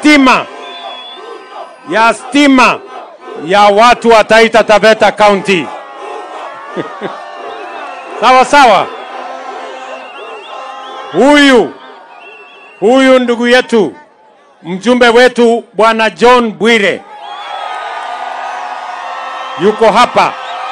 stima ya stima ya watu wa Taita Taveta County. sawa sawa. Huyu huyu ndugu yetu mjumbe wetu bwana John Bwire yuko hapa.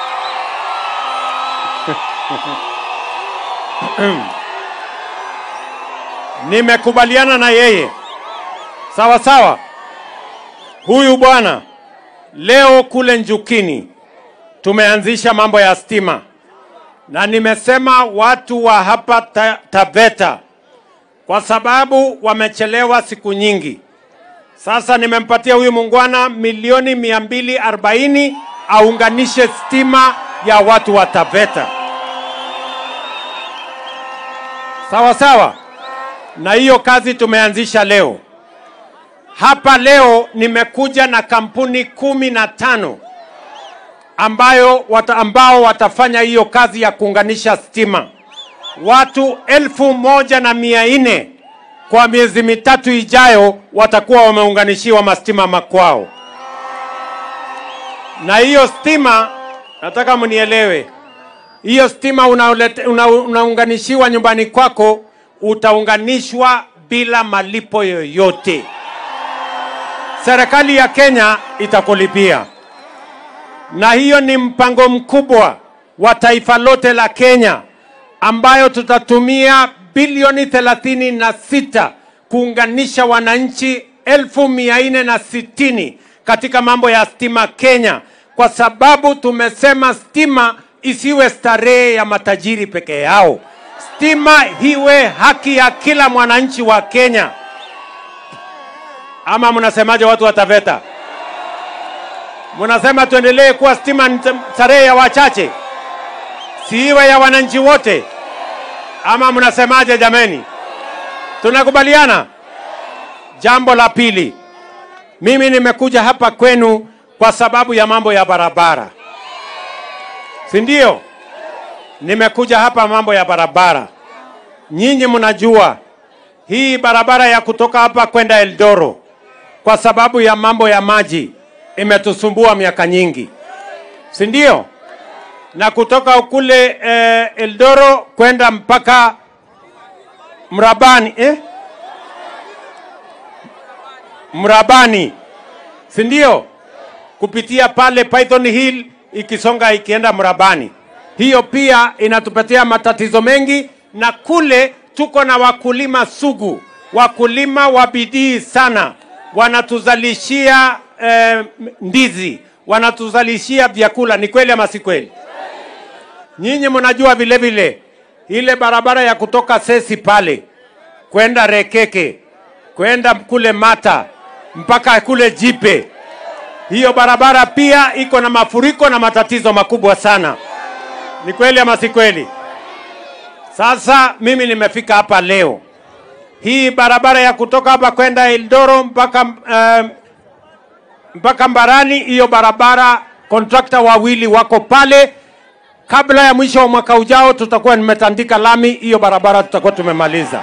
Nimekubaliana na yeye sawa sawa. Huyu bwana leo kule Njukini tumeanzisha mambo ya stima, na nimesema watu wa hapa ta Taveta kwa sababu wamechelewa siku nyingi. Sasa nimempatia huyu muungwana milioni mia mbili arobaini aunganishe stima ya watu wa Taveta. Sawa sawa, na hiyo kazi tumeanzisha leo hapa. Leo nimekuja na kampuni kumi na tano ambayo wata, ambao watafanya hiyo kazi ya kuunganisha stima watu elfu moja na mia nne kwa miezi mitatu ijayo watakuwa wameunganishiwa mastima makwao. Na hiyo stima, nataka mnielewe, hiyo stima unaulete- una, unaunganishiwa nyumbani kwako, utaunganishwa bila malipo yoyote. Serikali ya Kenya itakulipia, na hiyo ni mpango mkubwa wa taifa lote la Kenya ambayo tutatumia bilioni thelathini na sita kuunganisha wananchi elfu mia nne na sitini katika mambo ya stima Kenya, kwa sababu tumesema stima isiwe starehe ya matajiri peke yao. Stima iwe haki ya kila mwananchi wa Kenya. Ama mnasemaje watu wa Taveta? Mnasema tuendelee kuwa stima ni starehe ya wachache, siiwe ya wananchi wote? Ama mnasemaje jameni? Tunakubaliana? Jambo la pili, mimi nimekuja hapa kwenu kwa sababu ya mambo ya barabara, si ndio? Nimekuja hapa mambo ya barabara. Nyinyi mnajua hii barabara ya kutoka hapa kwenda Eldoro, kwa sababu ya mambo ya maji imetusumbua miaka nyingi, si ndio? na kutoka kule eh, Eldoro kwenda mpaka Mrabani eh? Mrabani, si ndio? Kupitia pale Python Hill ikisonga ikienda Mrabani, hiyo pia inatupatia matatizo mengi, na kule tuko na wakulima sugu, wakulima wa bidii sana, wanatuzalishia eh, ndizi, wanatuzalishia vyakula. Ni kweli ama si kweli? Nyinyi mnajua vile vile ile barabara ya kutoka Sesi pale kwenda Rekeke kwenda kule Mata mpaka kule Jipe, hiyo barabara pia iko na mafuriko na matatizo makubwa sana. Ni kweli ama si kweli? Sasa mimi nimefika hapa leo, hii barabara ya kutoka hapa kwenda Eldoro mpaka uh, mpaka Mbarani, hiyo barabara kontrakta wawili wako pale kabla ya mwisho wa mwaka ujao tutakuwa nimetandika lami hiyo barabara, tutakuwa tumemaliza.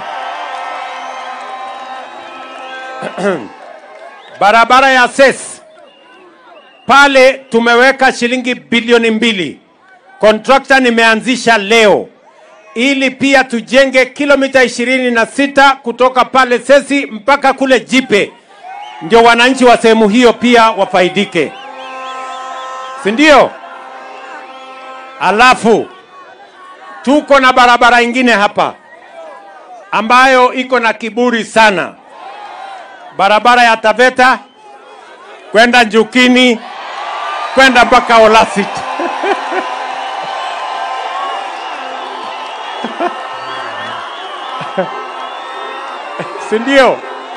barabara ya SES pale tumeweka shilingi bilioni mbili. Kontrakta nimeanzisha leo ili pia tujenge kilomita ishirini na sita kutoka pale Sesi mpaka kule Jipe, ndio wananchi wa sehemu hiyo pia wafaidike, si ndio? Alafu tuko na barabara ingine hapa ambayo iko na kiburi sana, barabara ya Taveta kwenda Njukini kwenda mpaka Olasit. si ndio?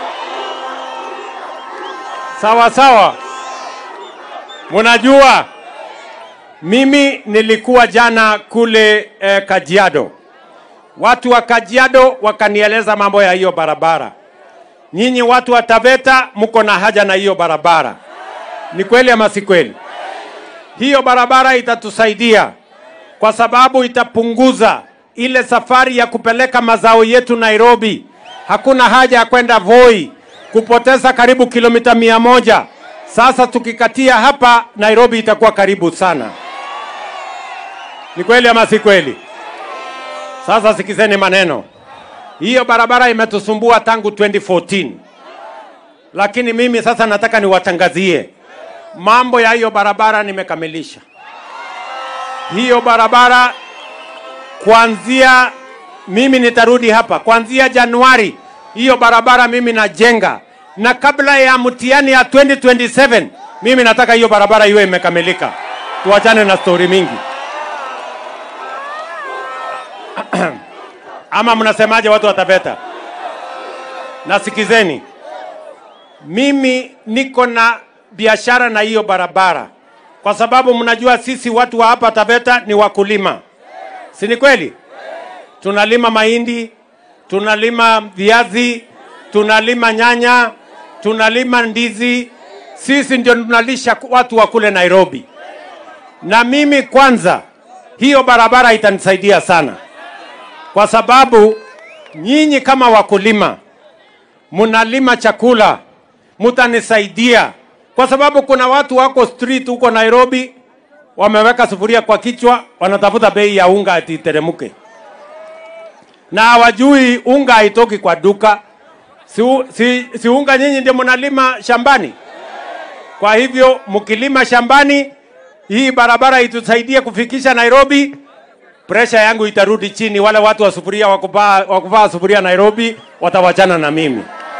Sawa sawa, munajua mimi nilikuwa jana kule eh, Kajiado. Watu wa Kajiado wakanieleza mambo ya hiyo barabara. Nyinyi watu wa Taveta mko na haja na hiyo barabara, ni kweli ama si kweli? Hiyo barabara itatusaidia kwa sababu itapunguza ile safari ya kupeleka mazao yetu Nairobi. Hakuna haja ya kwenda Voi kupoteza karibu kilomita mia moja. Sasa tukikatia hapa, Nairobi itakuwa karibu sana. Ni kweli ama si kweli? Sasa sikizeni maneno. Hiyo barabara imetusumbua tangu 2014, lakini mimi sasa nataka niwatangazie mambo ya hiyo barabara nimekamilisha. Hiyo barabara kuanzia mimi nitarudi hapa kuanzia Januari, hiyo barabara mimi najenga, na kabla ya mtihani ya 2027 mimi nataka hiyo barabara iwe imekamilika. Tuachane na stori mingi. Ama mnasemaje watu wa Taveta? Nasikizeni, mimi niko na biashara na hiyo barabara, kwa sababu mnajua sisi watu wa hapa Taveta ni wakulima, si ni kweli? Tunalima mahindi, tunalima viazi, tunalima nyanya, tunalima ndizi. Sisi ndio tunalisha watu wa kule Nairobi, na mimi kwanza, hiyo barabara itanisaidia sana kwa sababu nyinyi kama wakulima mnalima chakula, mtanisaidia kwa sababu kuna watu wako street huko Nairobi wameweka sufuria kwa kichwa, wanatafuta bei ya unga ati iteremke, na hawajui unga haitoki kwa duka. Si, si, si unga nyinyi ndio mnalima shambani? Kwa hivyo mkilima shambani, hii barabara itusaidie kufikisha Nairobi presha yangu itarudi chini. Wale watu wa sufuria wakuvaa wakuvaa sufuria Nairobi watawachana na mimi,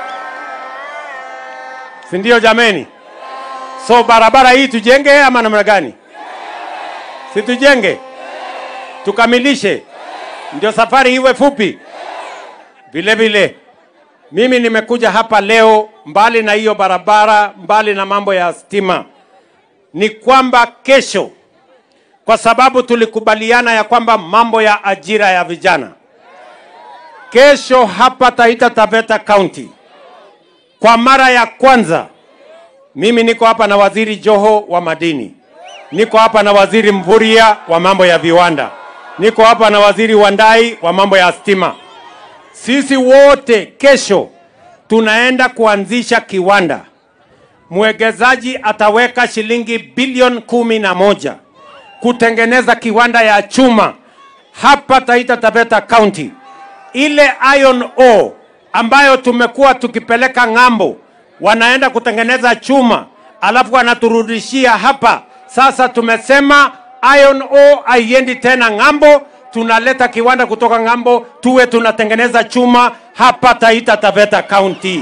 si ndio jameni? So barabara hii tujenge ama namna gani? Si tujenge, tukamilishe, ndio safari iwe fupi. Vile vile mimi nimekuja hapa leo, mbali na hiyo barabara, mbali na mambo ya stima, ni kwamba kesho kwa sababu tulikubaliana ya kwamba mambo ya ajira ya vijana, kesho hapa Taita Taveta County, kwa mara ya kwanza, mimi niko hapa na waziri Joho wa madini, niko hapa na waziri Mvurya wa mambo ya viwanda, niko hapa na waziri Wandai wa mambo ya stima. Sisi wote kesho tunaenda kuanzisha kiwanda. Mwekezaji ataweka shilingi bilioni kumi na moja kutengeneza kiwanda ya chuma hapa Taita Taveta County. Ile iron ore ambayo tumekuwa tukipeleka ng'ambo, wanaenda kutengeneza chuma alafu wanaturudishia hapa. Sasa tumesema iron ore haiendi tena ng'ambo, tunaleta kiwanda kutoka ng'ambo, tuwe tunatengeneza chuma hapa Taita Taveta County.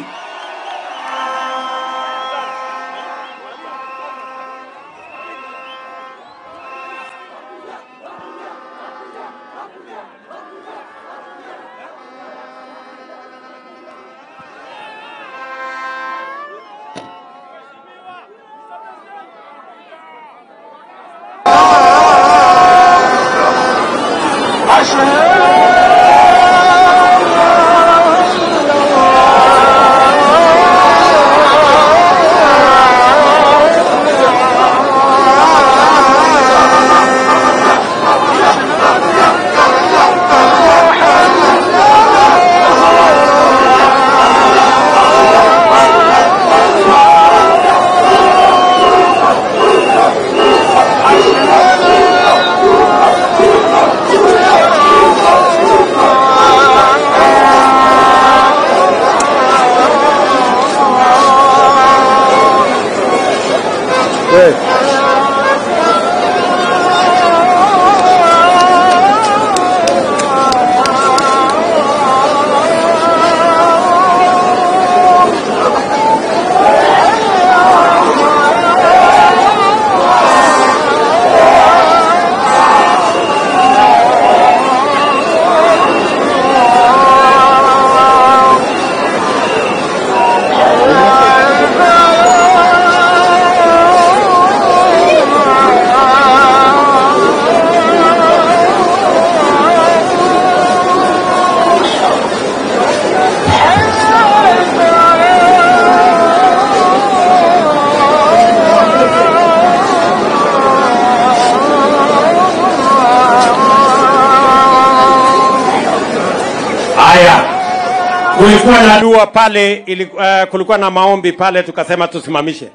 kulikuwa na dua pale ili, uh, kulikuwa na maombi pale, tukasema tusimamishe.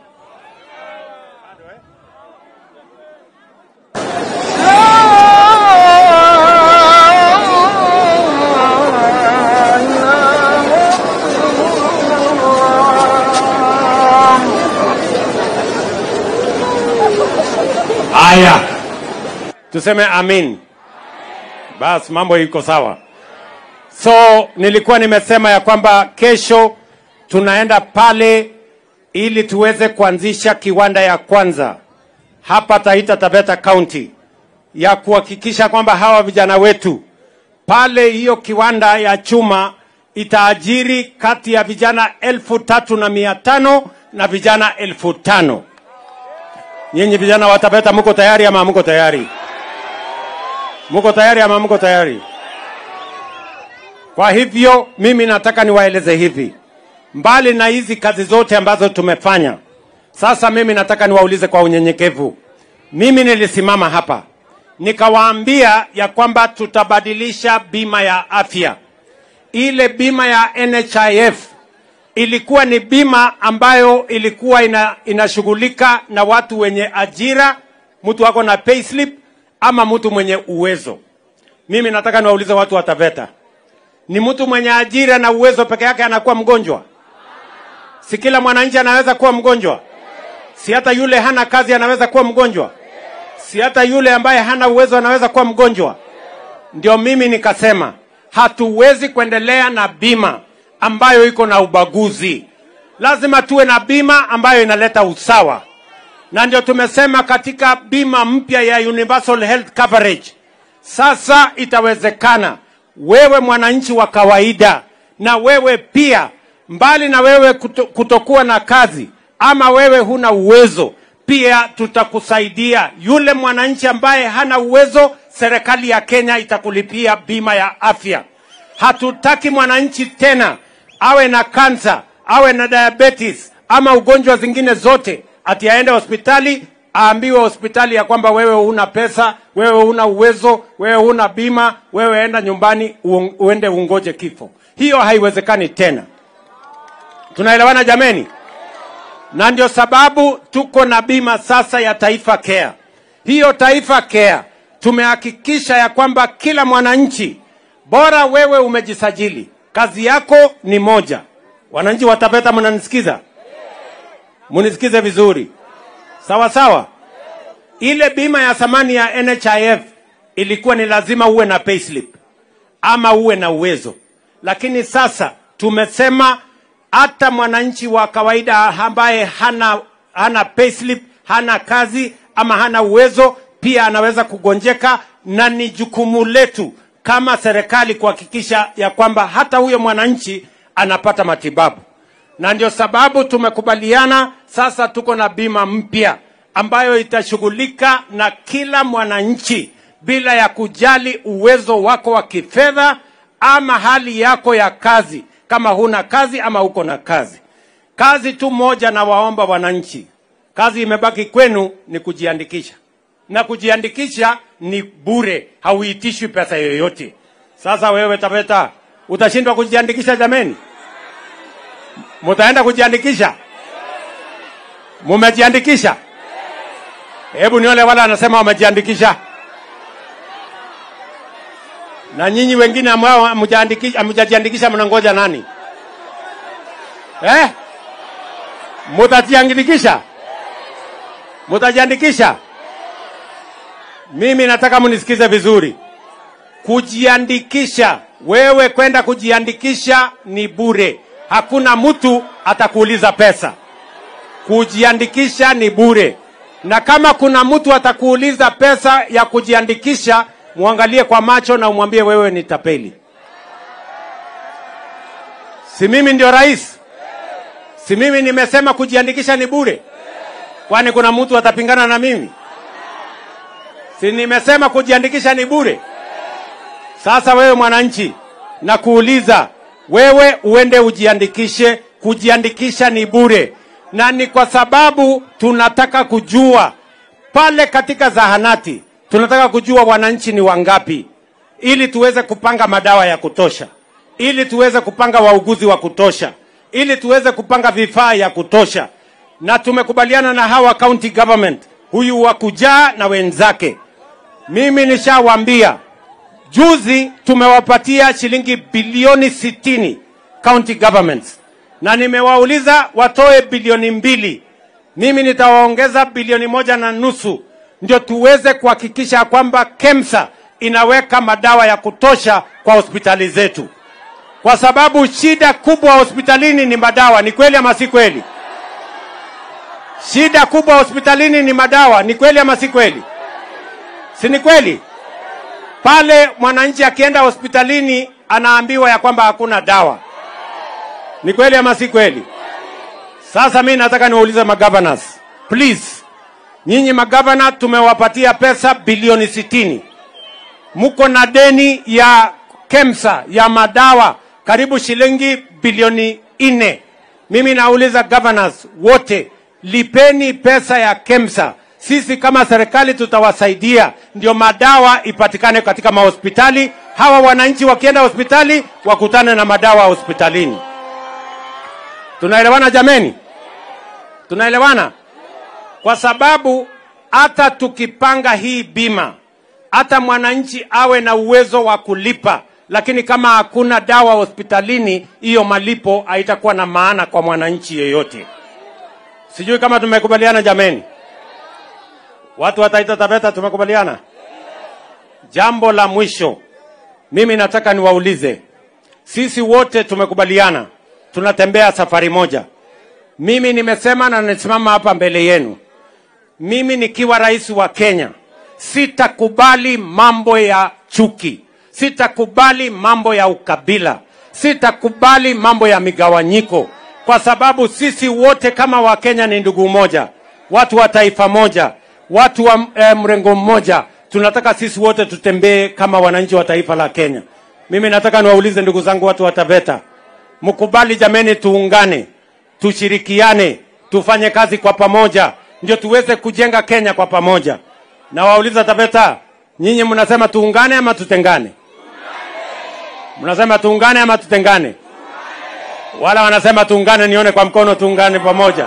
Haya, tuseme amin. Bas, mambo iko sawa. So nilikuwa nimesema ya kwamba kesho tunaenda pale ili tuweze kuanzisha kiwanda ya kwanza hapa Taita Taveta County ya kuhakikisha kwamba hawa vijana wetu pale, hiyo kiwanda ya chuma itaajiri kati ya vijana elfu tatu na mia tano na vijana elfu tano. Nyinyi vijana wa Taveta mko tayari ama mko tayari? Mko tayari ama mko tayari? Kwa hivyo mimi nataka niwaeleze hivi, mbali na hizi kazi zote ambazo tumefanya, sasa mimi nataka niwaulize kwa unyenyekevu. Mimi nilisimama hapa nikawaambia ya kwamba tutabadilisha bima ya afya. Ile bima ya NHIF ilikuwa ni bima ambayo ilikuwa ina, inashughulika na watu wenye ajira, mtu wako na payslip ama mtu mwenye uwezo. Mimi nataka niwaulize watu wa Taveta, ni mtu mwenye ajira na uwezo peke yake anakuwa mgonjwa? Si kila mwananchi anaweza kuwa mgonjwa? Si hata yule hana kazi anaweza kuwa mgonjwa? Si hata yule ambaye hana uwezo anaweza kuwa mgonjwa? Ndio mimi nikasema hatuwezi kuendelea na bima ambayo iko na ubaguzi. Lazima tuwe na bima ambayo inaleta usawa, na ndio tumesema katika bima mpya ya universal health coverage, sasa itawezekana wewe mwananchi wa kawaida na wewe pia, mbali na wewe kuto, kutokuwa na kazi ama wewe huna uwezo, pia tutakusaidia. Yule mwananchi ambaye hana uwezo, serikali ya Kenya itakulipia bima ya afya. Hatutaki mwananchi tena awe na kansa, awe na diabetes ama ugonjwa zingine zote, ati aende hospitali aambiwe hospitali ya kwamba wewe huna pesa, wewe huna uwezo, wewe huna bima, wewe enda nyumbani uong- uende ungoje kifo. Hiyo haiwezekani tena. Tunaelewana jameni? Na ndio sababu tuko na bima sasa ya Taifa Care. Hiyo Taifa Care tumehakikisha ya kwamba kila mwananchi, bora wewe umejisajili, kazi yako ni moja. Wananchi wa Taveta, mnanisikiza? Munisikize vizuri, sawa sawa. Ile bima ya thamani ya NHIF ilikuwa ni lazima uwe na payslip ama uwe na uwezo, lakini sasa tumesema hata mwananchi wa kawaida ambaye hana, hana payslip, hana kazi ama hana uwezo pia anaweza kugonjeka, na ni jukumu letu kama serikali kuhakikisha ya kwamba hata huyo mwananchi anapata matibabu, na ndio sababu tumekubaliana sasa tuko na bima mpya ambayo itashughulika na kila mwananchi bila ya kujali uwezo wako wa kifedha ama hali yako ya kazi, kama huna kazi ama uko na kazi. Kazi tu moja, na waomba wananchi, kazi imebaki kwenu ni kujiandikisha, na kujiandikisha ni bure, hauitishwi pesa yoyote. Sasa wewe Taveta, utashindwa kujiandikisha jameni? Mutaenda kujiandikisha? Mumejiandikisha? Hebu nione wale anasema wamejiandikisha, na nyinyi wengine ambao hamjaandiki- hamjajiandikisha mnangoja nani eh? Mutajiandikisha? Mutajiandikisha? Mimi nataka mnisikize vizuri. Kujiandikisha, wewe kwenda kujiandikisha ni bure, hakuna mtu atakuuliza pesa. Kujiandikisha ni bure, na kama kuna mtu atakuuliza pesa ya kujiandikisha, mwangalie kwa macho na umwambie wewe ni tapeli. Si mimi ndio rais? Si mimi nimesema kujiandikisha ni bure? Kwani kuna mtu atapingana na mimi? Si nimesema kujiandikisha ni bure? Sasa wewe mwananchi, na kuuliza wewe uende ujiandikishe. Kujiandikisha ni bure, na ni kwa sababu tunataka kujua pale katika zahanati, tunataka kujua wananchi ni wangapi, ili tuweze kupanga madawa ya kutosha, ili tuweze kupanga wauguzi wa kutosha, ili tuweze kupanga vifaa ya kutosha, na tumekubaliana na hawa county government, huyu wa kujaa na wenzake. Mimi nishawaambia juzi, tumewapatia shilingi bilioni sitini county governments, na nimewauliza watoe bilioni mbili. Mimi nitawaongeza bilioni moja na nusu ndio tuweze kuhakikisha kwamba KEMSA inaweka madawa ya kutosha kwa hospitali zetu, kwa sababu shida kubwa hospitalini ni madawa. Ni kweli ama si kweli? Shida kubwa hospitalini ni madawa. Ni kweli ama si kweli? Si ni kweli? Pale mwananchi akienda hospitalini anaambiwa ya kwamba hakuna dawa. Ni kweli ama si kweli? Sasa mi nataka niwaulize magovernors, please, nyinyi magavana tumewapatia pesa bilioni sitini, mko na deni ya KEMSA ya madawa karibu shilingi bilioni nne. Mimi nauliza governors wote, lipeni pesa ya KEMSA. Sisi kama serikali tutawasaidia, ndio madawa ipatikane katika mahospitali. Hawa wananchi wakienda hospitali wakutane na madawa hospitalini. Tunaelewana jameni? Tunaelewana? Kwa sababu hata tukipanga hii bima, hata mwananchi awe na uwezo wa kulipa, lakini kama hakuna dawa hospitalini, hiyo malipo haitakuwa na maana kwa mwananchi yeyote. Sijui kama tumekubaliana jameni. Watu wa Taita Taveta tumekubaliana. Jambo la mwisho, mimi nataka niwaulize, sisi wote tumekubaliana tunatembea safari moja. Mimi nimesema na nisimama hapa mbele yenu, mimi nikiwa rais wa Kenya sitakubali mambo ya chuki, sitakubali mambo ya ukabila, sitakubali mambo ya migawanyiko, kwa sababu sisi wote kama Wakenya ni ndugu moja, watu wa taifa moja, watu wa eh, mrengo mmoja. Tunataka sisi wote tutembee kama wananchi wa taifa la Kenya. Mimi nataka niwaulize ndugu zangu watu wa Taveta, mkubali jameni, tuungane, tushirikiane, tufanye kazi kwa pamoja, ndio tuweze kujenga Kenya kwa pamoja. Na wauliza Taveta, nyinyi mnasema tuungane ama tutengane? Mnasema tuungane ama tutengane? Wala wanasema tuungane, nione kwa mkono, tuungane pamoja.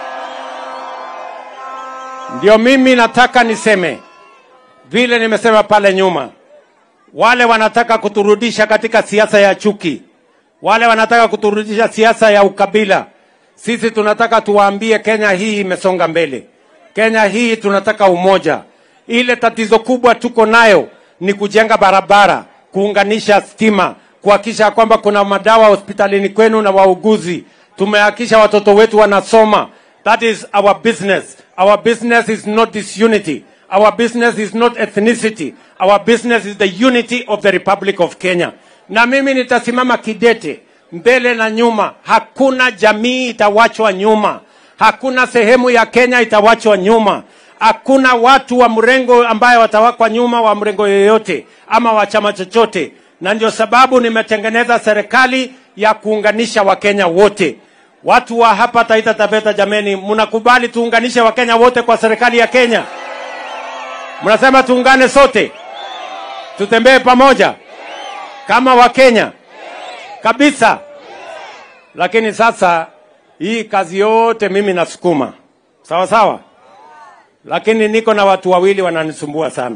Ndio mimi nataka niseme vile nimesema pale nyuma, wale wanataka kuturudisha katika siasa ya chuki, wale wanataka kuturudisha siasa ya ukabila. Sisi tunataka tuwaambie Kenya hii imesonga mbele. Kenya hii tunataka umoja. Ile tatizo kubwa tuko nayo ni kujenga barabara, kuunganisha stima, kuhakikisha kwamba kuna madawa hospitalini kwenu na wauguzi. Tumehakikisha watoto wetu wanasoma. That is our business. Our business is not disunity. Our business is not ethnicity. Our business is the unity of the Republic of Kenya. Na mimi nitasimama kidete mbele na nyuma. Hakuna jamii itawachwa nyuma. Hakuna sehemu ya Kenya itawachwa nyuma. Hakuna watu wa mrengo ambaye watawakwa nyuma wa mrengo yoyote ama wa chama chochote, na ndio sababu nimetengeneza serikali ya kuunganisha Wakenya wote. Watu wa hapa Taita Taveta, jameni, mnakubali tuunganishe Wakenya wote kwa serikali ya Kenya? Mnasema tuungane sote, tutembee pamoja kama Wakenya kabisa. Lakini sasa hii kazi yote mimi nasukuma sawa sawa, lakini niko na watu wawili wananisumbua sana.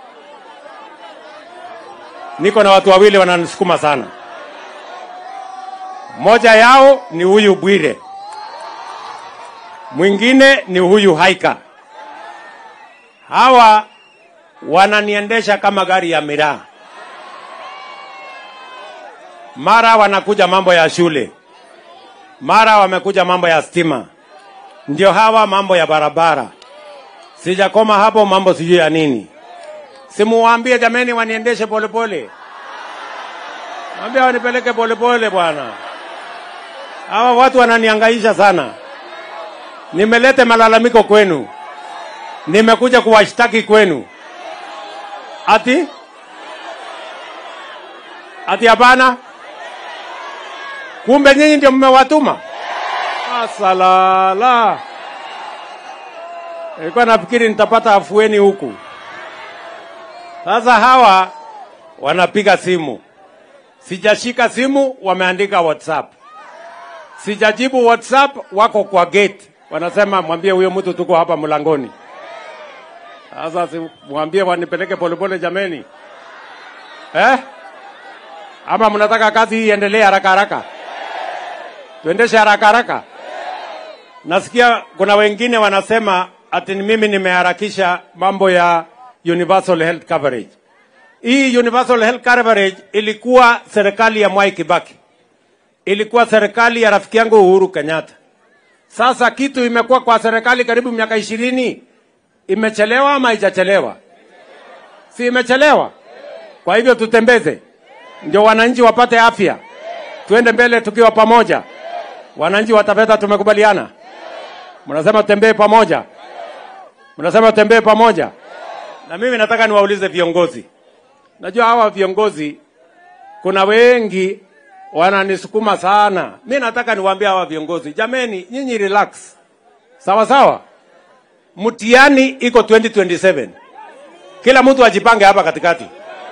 Niko na watu wawili wananisukuma sana. Mmoja yao ni huyu Bwire, mwingine ni huyu Haika. Hawa wananiendesha kama gari ya miraa. Mara wanakuja mambo ya shule, mara wamekuja mambo ya stima, ndio hawa mambo ya barabara. Sijakoma hapo, mambo sijui ya nini. Simuwaambie jameni, waniendeshe polepole, mwambie wanipeleke polepole bwana. Hawa watu wananiangaisha sana. Nimelete malalamiko kwenu, nimekuja kuwashtaki kwenu. Ati ati hapana? Kumbe nyinyi ndio mmewatuma? Asalala, nilikuwa nafikiri nitapata afueni huku. Sasa hawa wanapiga simu, Sijashika simu, wameandika WhatsApp. Sijajibu WhatsApp, wako kwa gate, wanasema mwambie huyo mtu tuko hapa mlangoni. Sasa si mwambie wanipeleke polepole jameni, eh? Ama mnataka kazi hii iendelee haraka haraka, tuendeshe haraka haraka? Nasikia kuna wengine wanasema ati ni mimi nimeharakisha mambo ya universal health coverage. Hii universal health coverage ilikuwa serikali ya Mwai Kibaki, ilikuwa serikali ya rafiki yangu Uhuru Kenyatta. Sasa kitu imekuwa kwa serikali karibu miaka ishirini, imechelewa ama haijachelewa? Si imechelewa? Kwa hivyo tutembeze, ndio wananchi wapate afya, tuende mbele tukiwa pamoja. Wananchi wa Taveta tumekubaliana, mnasema tutembee pamoja, mnasema tutembee pamoja. Na mimi nataka niwaulize viongozi, najua hawa viongozi kuna wengi wananisukuma sana. Mi nataka niwaambie hawa viongozi, jameni, nyinyi relax, sawa sawa. Mtihani iko 2027 kila mtu ajipange hapa katikati,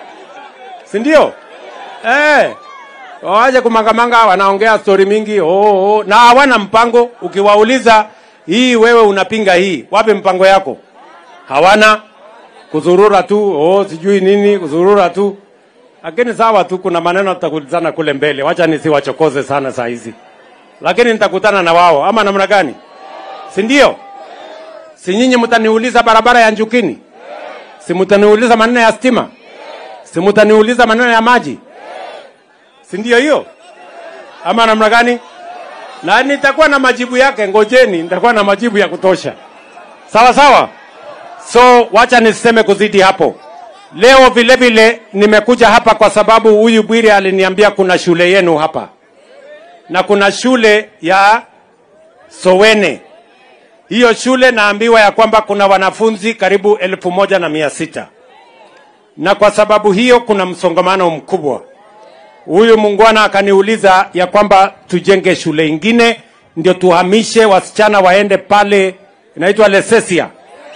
si ndio? Eh, waje kumangamanga, wanaongea stori mingi oh, oh, na hawana mpango. Ukiwauliza hii, wewe unapinga hii, wapi mpango yako? Hawana, kuzurura tu, oh, sijui nini, kuzurura tu. Lakini sawa tu, kuna maneno tutakutana kule mbele, wacha nisiwachokoze sana saa hizi, lakini nitakutana na wao ama namna gani, si ndio? Si nyinyi mtaniuliza barabara ya Njukini, si mtaniuliza maneno ya stima, si mtaniuliza maneno ya maji, si ndio hiyo ama namna gani? Na nitakuwa na majibu yake, ngojeni, nitakuwa na majibu ya kutosha. Sawa sawa. So wacha niseme kuzidi hapo. Leo vile vile nimekuja hapa kwa sababu huyu Bwire aliniambia kuna shule yenu hapa na kuna shule ya Sowene. Hiyo shule naambiwa ya kwamba kuna wanafunzi karibu elfu moja na mia sita na kwa sababu hiyo kuna msongamano mkubwa. Huyu mungwana akaniuliza ya kwamba tujenge shule ingine ndio tuhamishe wasichana waende pale, inaitwa Lesesia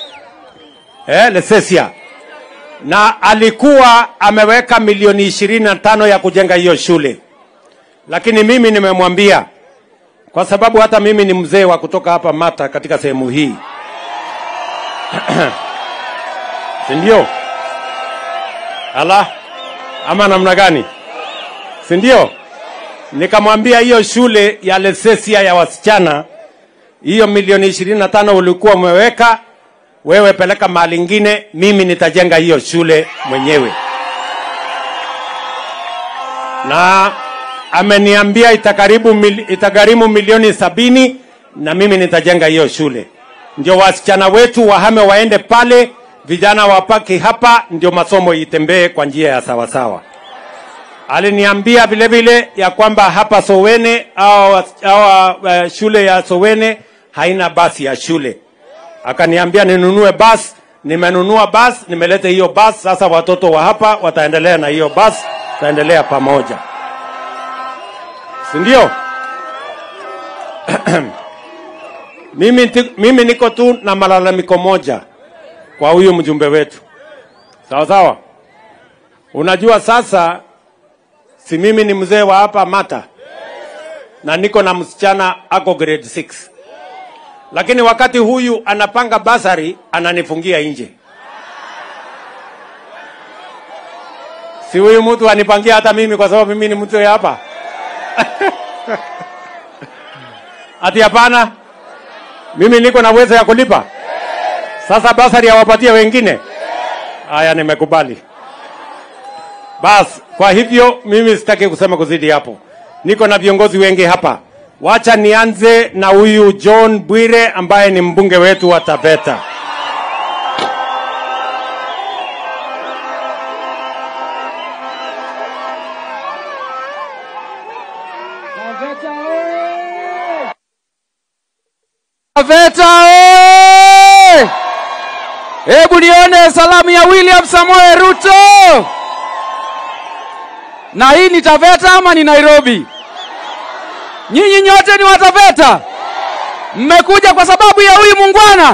eh, Lesesia na alikuwa ameweka milioni ishirini na tano ya kujenga hiyo shule, lakini mimi nimemwambia kwa sababu hata mimi ni mzee wa kutoka hapa Mata katika sehemu hii si ndio? Ala, ama namna gani? Si ndio? Nikamwambia hiyo shule ya Lesesia ya wasichana, hiyo milioni ishirini na tano ulikuwa umeweka wewe, peleka mahali ingine, mimi nitajenga hiyo shule mwenyewe. Na ameniambia itakaribu mil, itagharimu milioni sabini na mimi nitajenga hiyo shule, ndio wasichana wetu wahame waende pale, vijana wapaki hapa, ndio masomo itembee kwa njia ya sawasawa. Aliniambia vile vile ya kwamba hapa Sowene au, au uh, shule ya Sowene haina basi ya shule. Akaniambia ninunue basi, nimenunua basi, nimeleta hiyo basi. Sasa watoto wa hapa wataendelea na hiyo basi, tutaendelea pamoja, si ndio? mimi, ti- mimi niko tu na malalamiko moja kwa huyu mjumbe wetu, sawa sawa. Unajua sasa si mimi ni mzee wa hapa Mata na niko na msichana ako grade 6, lakini wakati huyu anapanga basari ananifungia nje. Si huyu mtu anipangia hata mimi kwa sababu mimi ni mtu wa hapa ati hapana, mimi niko na uwezo ya kulipa. Sasa basari awapatie wengine. Haya, nimekubali. Bas, kwa hivyo mimi sitaki kusema kuzidi hapo. Niko na viongozi wengi hapa. Wacha nianze na huyu John Bwire ambaye ni mbunge wetu wa Taveta. Taveta oye! Hebu nione salamu ya William Samoei Ruto. Na hii ni Taveta ama ni Nairobi? Nyinyi nyote ni wa Taveta? Mmekuja kwa sababu ya huyu mungwana,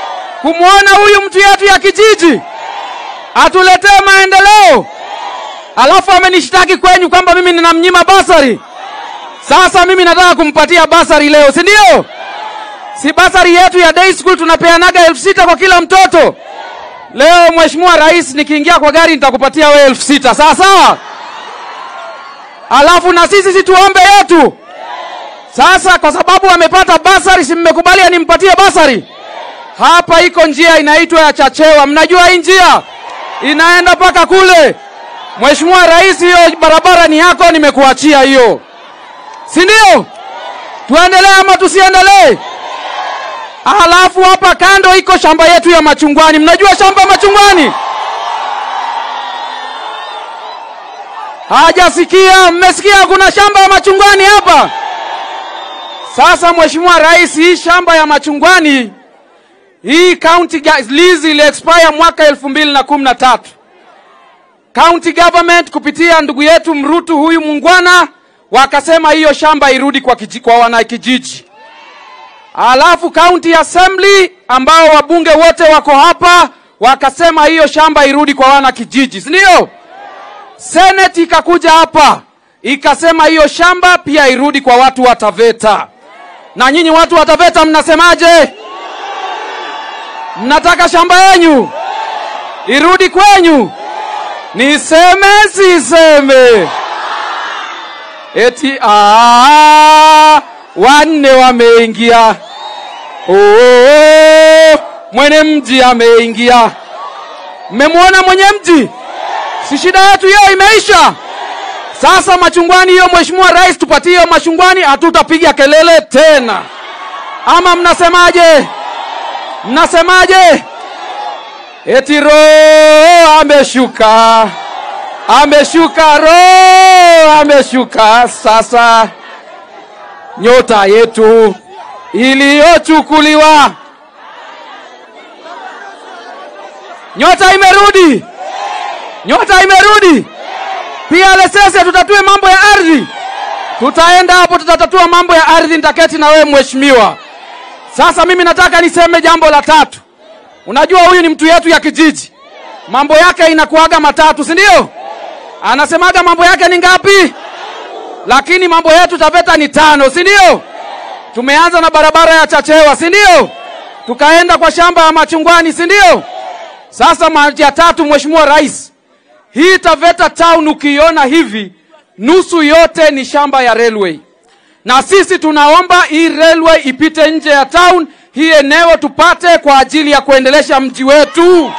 kumwona huyu mtu yetu ya kijiji atuletee maendeleo. alafu amenishtaki kwenyu kwamba mimi ninamnyima basari. Sasa mimi nataka kumpatia basari leo, si ndio? Si basari yetu ya day school tunapeanaga elfu sita kwa kila mtoto. Leo Mheshimiwa Rais, nikiingia kwa gari nitakupatia wewe elfu sita sawa sawa. Alafu na sisi situombe yetu. Sasa kwa sababu amepata basari, si mmekubalia nimpatie basari? Hapa iko njia inaitwa ya Chachewa, mnajua hii njia inaenda mpaka kule. Mheshimiwa Rais, hiyo barabara ni yako, nimekuachia hiyo, si ndio? Tuendelee ama tusiendelee? Alafu hapa kando iko shamba yetu ya machungwani. Mnajua shamba ya machungwani? Hajasikia? Mmesikia kuna shamba ya machungwani hapa? Sasa Mheshimiwa Rais, hii shamba ya machungwani hii county ga- lease ili expire mwaka elfu mbili na kumi na tatu. County government kupitia ndugu yetu Mrutu huyu mungwana wakasema hiyo shamba irudi kwa, kiji, kwa wanakijiji. Alafu county assembly ambao wabunge wote wako hapa wakasema hiyo shamba irudi kwa wana kijiji, si ndio? Senate ikakuja hapa ikasema hiyo shamba pia irudi kwa watu wa Taveta. Na nyinyi watu wa Taveta mnasemaje? Mnataka shamba yenyu irudi kwenyu? Niseme siseme? Eti aa, wanne wameingia. Oh, mwene mji ameingia. Mmemwona mwenye mji? Si shida yetu hiyo imeisha. Sasa machungwani hiyo, Mheshimiwa Rais, tupatie hiyo machungwani, hatutapiga kelele tena. Ama mnasemaje? Mnasemaje? Eti roho ameshuka, ameshuka, roho ameshuka. Sasa nyota yetu iliyochukuliwa, nyota imerudi, nyota imerudi. Pia Lesese, tutatue mambo ya ardhi, tutaenda hapo, tutatatua mambo ya ardhi. Nitaketi na wewe mheshimiwa. Sasa mimi nataka niseme jambo la tatu. Unajua huyu ni mtu yetu ya kijiji, mambo yake inakuaga matatu, si ndio? Anasemaga mambo yake ni ngapi? Lakini mambo yetu Taveta ni tano, si ndio? Tumeanza na barabara ya Chachewa, si ndio? Tukaenda kwa shamba ya machungwani, si ndio? Sasa maji ya tatu, Mheshimiwa Rais, hii Taveta town ukiiona hivi, nusu yote ni shamba ya railway na sisi tunaomba hii railway ipite nje ya town, hii eneo tupate kwa ajili ya kuendelesha mji wetu.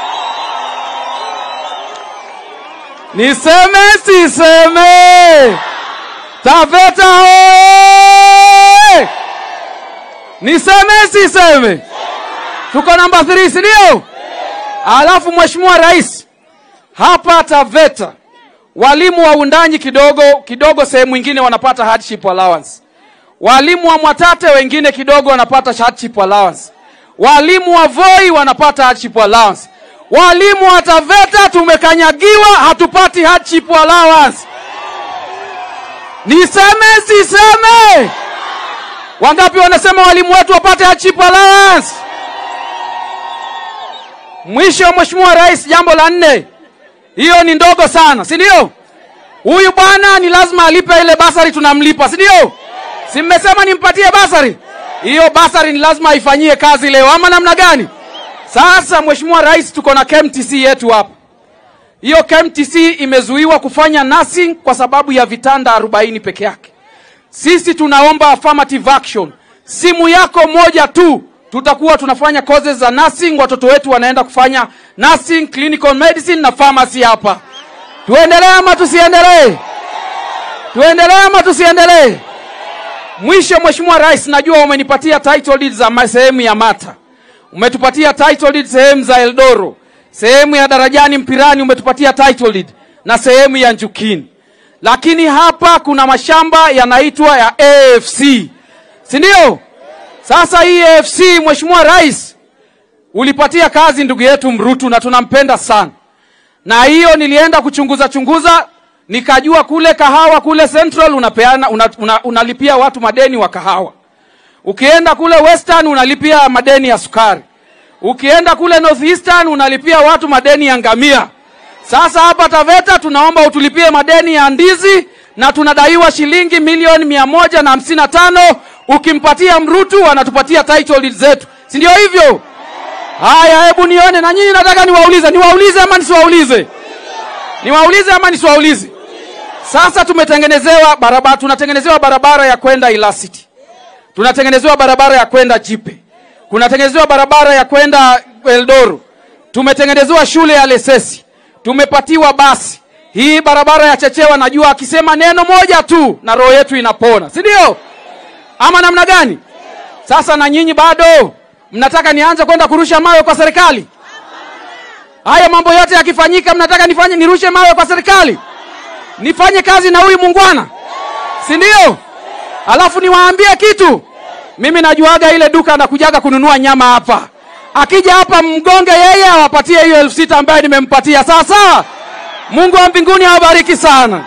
Niseme siseme? Taveta hoye! Niseme siseme? Tuko namba 3 si ndio? Alafu Mheshimiwa Rais, hapa Taveta walimu wa undanyi kidogo kidogo, sehemu nyingine wanapata hardship allowance. Walimu wa Mwatate wengine kidogo wanapata hardship allowance. Walimu wa Voi wanapata hardship allowance. Walimu wa Taveta tumekanyagiwa, hatupati hardship allowance. Niseme siseme? Wangapi wanasema walimu wetu wapate hardship allowance? Mwisho, Mheshimiwa Rais, jambo la nne hiyo ni ndogo sana, si ndio? Huyu bwana ni lazima alipe ile basari, tunamlipa, si ndio? Si mmesema nimpatie basari? Hiyo basari ni lazima ifanyie kazi leo, ama namna gani? Sasa Mheshimiwa Rais, tuko na KMTC yetu hapa. Hiyo KMTC imezuiwa kufanya nursing kwa sababu ya vitanda 40 peke yake. Sisi tunaomba affirmative action. Simu yako moja tu tutakuwa tunafanya courses za nursing, watoto wetu wanaenda kufanya nursing, clinical medicine na pharmacy hapa. Tuendelee ama tusiendelee? Tuendelee ama tusiendelee? Mwisho, Mheshimiwa Rais, najua umenipatia title deed za ma- sehemu ya Mata, umetupatia title deed sehemu za Eldoro, sehemu ya Darajani Mpirani umetupatia title deed na sehemu ya Njukini, lakini hapa kuna mashamba yanaitwa ya AFC, si ndio? Sasa hii AFC, Mheshimiwa Rais, ulipatia kazi ndugu yetu Mrutu na tunampenda sana, na hiyo nilienda kuchunguza chunguza, nikajua kule kahawa kule Central unapeana una, una, unalipia watu madeni wa kahawa. Ukienda kule Western unalipia madeni ya sukari. Ukienda kule Northeastern unalipia watu madeni ya ngamia. Sasa hapa Taveta tunaomba utulipie madeni ya ndizi na tunadaiwa shilingi milioni mia moja na hamsini na tano. Ukimpatia Mrutu anatupatia title deed zetu, si ndio hivyo? Haya, hebu nione na nyinyi, nataka niwaulize, niwaulize ama nisiwaulize? Niwaulize ama nisiwaulize? Sasa tumetengenezewa barabara, tunatengenezewa barabara ya kwenda Ilasiti, tunatengenezewa barabara ya kwenda Jipe, kunatengenezewa barabara ya kwenda Eldoro, tumetengenezewa shule ya Lesesi, tumepatiwa basi. Hii barabara ya Chechewa, najua akisema neno moja tu na roho yetu inapona, si ndio? Ama namna gani? Sasa na nyinyi bado mnataka nianze kwenda kurusha mawe kwa serikali? Haya mambo yote yakifanyika, mnataka nifanye nirushe mawe kwa serikali? Nifanye kazi na huyu mungwana, si ndio? Alafu niwaambie kitu, mimi najuaga ile duka anakujaga kununua nyama hapa. Akija hapa mgonge yeye, awapatie hiyo elfu sita ambayo nimempatia. Sawa sawa. Mungu wa mbinguni awabariki sana.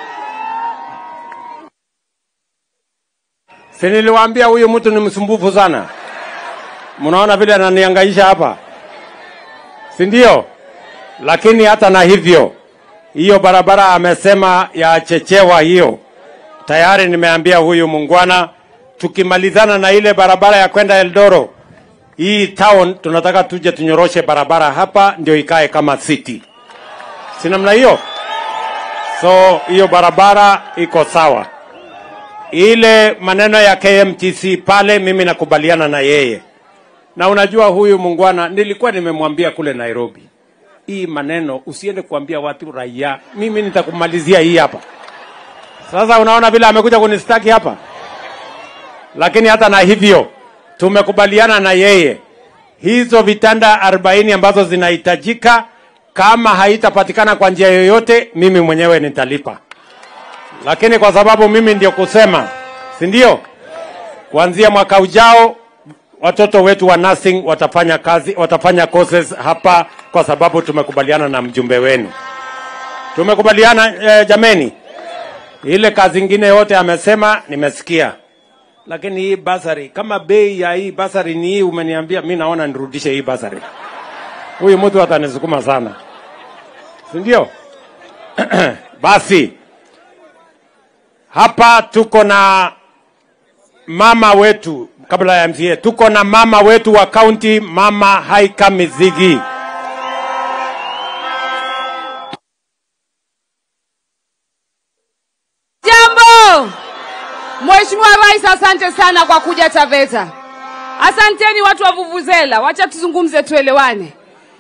Si niliwaambia huyu mtu ni msumbufu sana. Mnaona vile ananihangaisha hapa, si ndio? Lakini hata na hivyo, hiyo barabara amesema ya Chechewa hiyo tayari nimeambia huyu mungwana, tukimalizana na ile barabara ya kwenda Eldoro, hii town tunataka tuje tunyoroshe barabara hapa ndio ikae kama city, si namna hiyo? So hiyo barabara iko sawa. Ile maneno ya KMTC pale, mimi nakubaliana na yeye, na unajua huyu mungwana, nilikuwa nimemwambia kule Nairobi, hii maneno usiende kuambia watu raia, mimi nitakumalizia hii hapa. Sasa unaona vile amekuja kunistaki hapa, lakini hata na hivyo tumekubaliana na yeye, hizo vitanda 40 ambazo zinahitajika, kama haitapatikana kwa njia yoyote, mimi mwenyewe nitalipa lakini kwa sababu mimi ndio kusema, si ndio? Kuanzia mwaka ujao watoto wetu wa nursing watafanya kazi, watafanya courses hapa, kwa sababu tumekubaliana na mjumbe wenu, tumekubaliana eh, jameni. Ile kazi ingine yote amesema nimesikia, lakini hii basari, kama bei ya hii basari ni hii umeniambia, mi naona nirudishe hii basari. Huyu mtu atanisukuma sana, si ndio? Basi hapa tuko na mama wetu, kabla ya MCA, tuko na mama wetu wa kaunti, mama Haika Mizigi. Jambo. Mheshimiwa Rais, asante sana kwa kuja Taveta. Asanteni watu wa Vuvuzela, wacha tuzungumze tuelewane.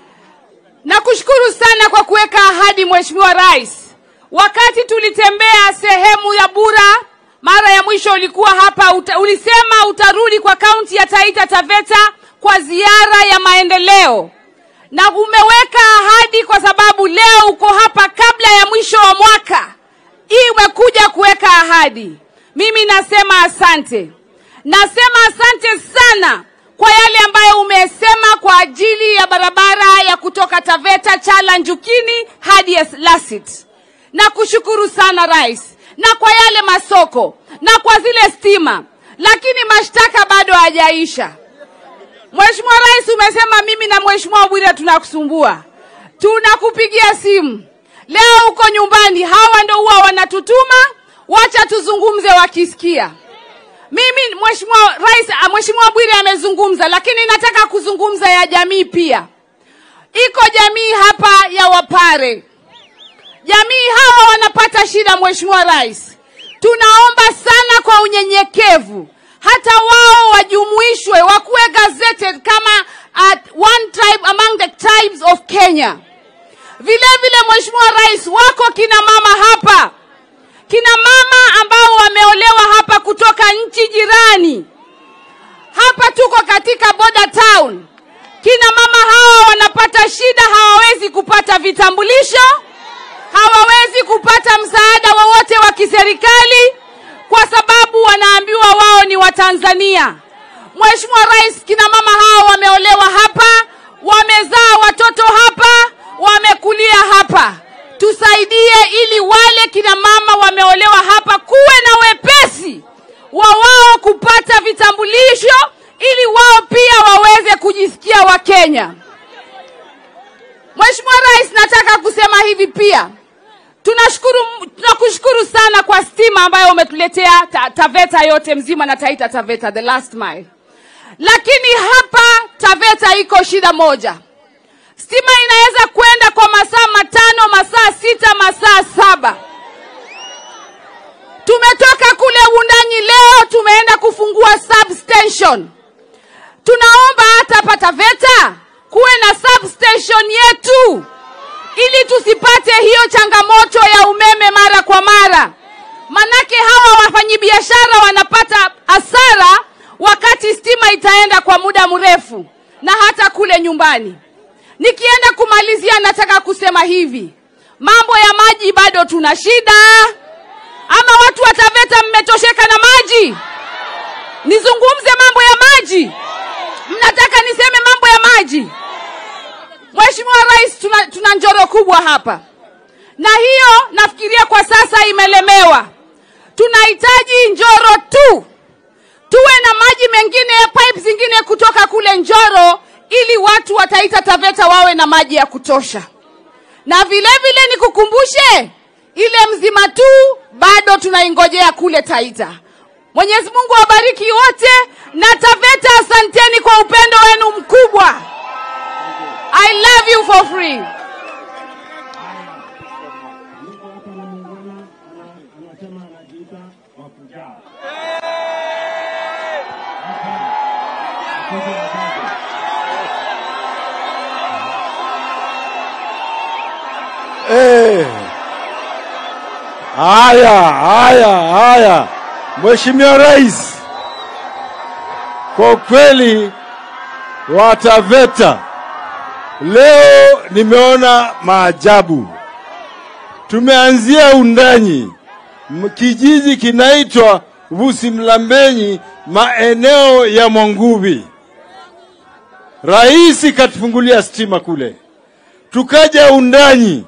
Nakushukuru sana kwa kuweka ahadi Mheshimiwa Rais. Wakati tulitembea sehemu ya Bura mara ya mwisho ulikuwa hapa uta, ulisema utarudi kwa kaunti ya Taita Taveta kwa ziara ya maendeleo, na umeweka ahadi kwa sababu leo uko hapa kabla ya mwisho wa mwaka hii umekuja kuweka ahadi. Mimi nasema asante, nasema asante sana kwa yale ambayo umesema kwa ajili ya barabara ya kutoka Taveta Chala Njukini hadi Lasit. Nakushukuru sana rais, na kwa yale masoko na kwa zile stima, lakini mashtaka bado hajaisha. Mheshimiwa Rais, umesema mimi na Mheshimiwa Bwire tunakusumbua, tunakupigia simu leo uko nyumbani, hawa ndio huwa wanatutuma, wacha tuzungumze wakisikia. Mimi Mheshimiwa Rais, ah, Mheshimiwa Bwire amezungumza, lakini nataka kuzungumza ya jamii pia. Iko jamii hapa ya Wapare, jamii hawa wanapata shida. Mheshimiwa Rais, tunaomba sana kwa unyenyekevu, hata wao wajumuishwe, wakuwe gazetted kama at one tribe among the tribes of Kenya. Vile vile Mheshimiwa Rais, wako kina mama hapa, kina mama ambao wameolewa hapa kutoka nchi jirani. Hapa tuko katika border town. Kina mama hawa wanapata shida, hawawezi kupata vitambulisho, hawawezi kupata msaada wowote wa kiserikali kwa sababu wanaambiwa wao ni Watanzania. Mheshimiwa Rais, kina mama hawa wameolewa hapa, wamezaa watoto hapa, wamekulia hapa. Tusaidie ili wale kina mama wameolewa hapa kuwe na wepesi wa wao kupata vitambulisho ili wao pia waweze kujisikia Wakenya. Mheshimiwa Mheshimiwa Rais, nataka kusema hivi pia. Tunashukuru, tunakushukuru sana kwa stima ambayo umetuletea ta, Taveta yote mzima na Taita Taveta the last mile. Lakini hapa Taveta iko shida moja. Stima inaweza kwenda kwa masaa matano, masaa sita, masaa saba. Tumetoka kule Wundanyi leo tumeenda kufungua substation. Tunaomba hata hapa Taveta kuwe na substation yetu ili tusipate hiyo changamoto ya umeme mara kwa mara. Manake hawa wafanyabiashara wanapata hasara wakati stima itaenda kwa muda mrefu na hata kule nyumbani. Nikienda kumalizia, nataka kusema hivi, mambo ya maji bado tuna shida, ama watu wa Taveta mmetosheka na maji? Nizungumze mambo ya maji? Mnataka niseme mambo ya maji? Mheshimiwa Rais, tuna, tuna njoro kubwa hapa, na hiyo nafikiria kwa sasa imelemewa. Tunahitaji Njoro tu tuwe na maji mengine, pipe zingine kutoka kule Njoro, ili watu wa Taita Taveta wawe na maji ya kutosha. Na vile vile nikukumbushe, ile mzima tu bado tunaingojea kule Taita. Mwenyezi Mungu awabariki wote, na Taveta, asanteni kwa upendo wenu mkubwa. I love you for free. Eh. Haya, haya, haya. Mheshimiwa Rais, kwa kweli Wataveta leo nimeona maajabu. Tumeanzia Undanyi, m- kijiji kinaitwa Vusimlambenyi, maeneo ya Mwanguvi. Rais katufungulia stima kule, tukaja Undanyi,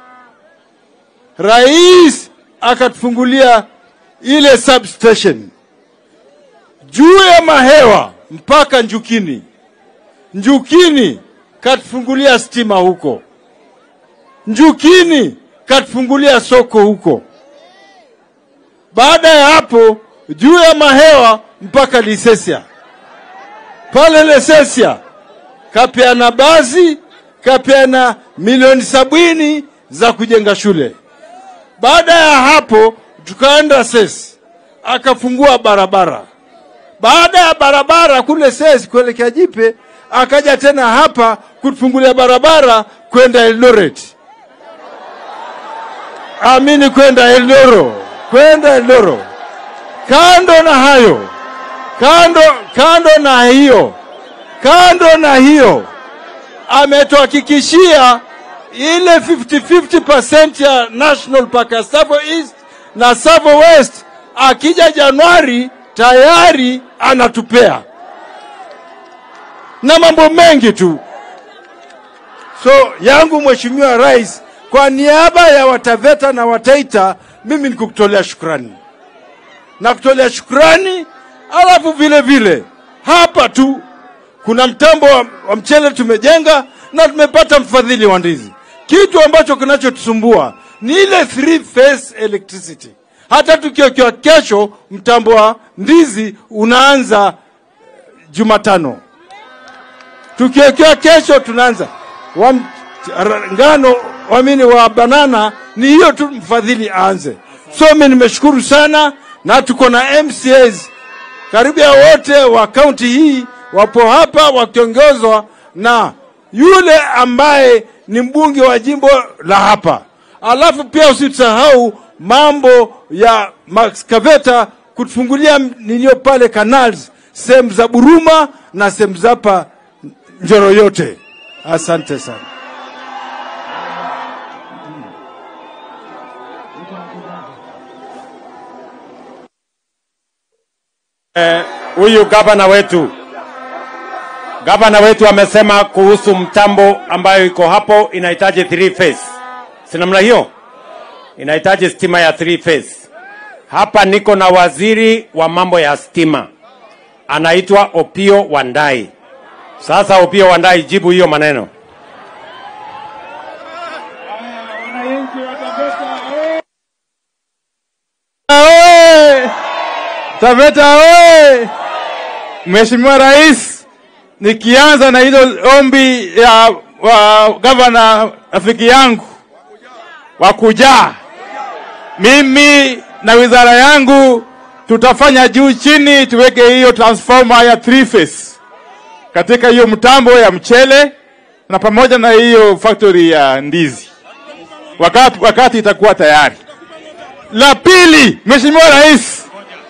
rais akatufungulia ile substation juu ya mahewa mpaka Njukini. Njukini katufungulia stima huko, Njukini katufungulia soko huko. Baada ya hapo juu ya mahewa mpaka Lisesia, pale Lisesia kapeana basi, kapeana milioni sabini za kujenga shule. Baada ya hapo tukaenda SES akafungua barabara. Baada ya barabara kule SES kuelekea Jipe, akaja tena hapa kutufungulia barabara kwenda Eldoret, amini kwenda Eldoro, kwenda Eldoro. Kando na hayo, kando kando na hiyo, kando na hiyo ametuhakikishia ile 50-50% ya National Park ya Savo East na Savo West, akija Januari tayari anatupea na mambo mengi tu. So yangu Mheshimiwa Rais, kwa niaba ya Wataveta na Wataita, mimi nikukutolea shukrani na kutolea shukrani, alafu vile vile hapa tu kuna mtambo wa, wa mchele tumejenga na tumepata mfadhili wa ndizi. Kitu ambacho kinachotusumbua ni ile three phase electricity. Hata tukiokiwa kesho mtambo wa ndizi unaanza Jumatano, tukiokiwa kesho tunaanza wa m- ra- ngano wamini wa banana, ni hiyo tu mfadhili aanze. So mimi nimeshukuru sana, na tuko na MCAs karibu ya wote wa kaunti hii wapo hapa wakiongozwa na yule ambaye ni mbunge wa jimbo la hapa. Alafu pia usisahau mambo ya Max Kaveta kutufungulia ninio pale canals sehemu za Buruma na sehemu za hapa Njoro yote. Asante sana. huyu gavana wetu gavana wetu amesema kuhusu mtambo ambayo iko hapo inahitaji three phase, si namna hiyo? Inahitaji stima ya three phase. Hapa niko na waziri wa mambo ya stima, anaitwa Opio Wandai. Sasa Opio Wandai, jibu hiyo maneno. Taveta oye! Mheshimiwa Rais, nikianza na hilo ombi ya wa gavana rafiki yangu wa kujaa, mimi na wizara yangu tutafanya juu chini tuweke hiyo transformer ya three phase katika hiyo mtambo ya mchele na pamoja na hiyo factory ya ndizi wakati, wakati itakuwa tayari. La pili, Mheshimiwa Rais,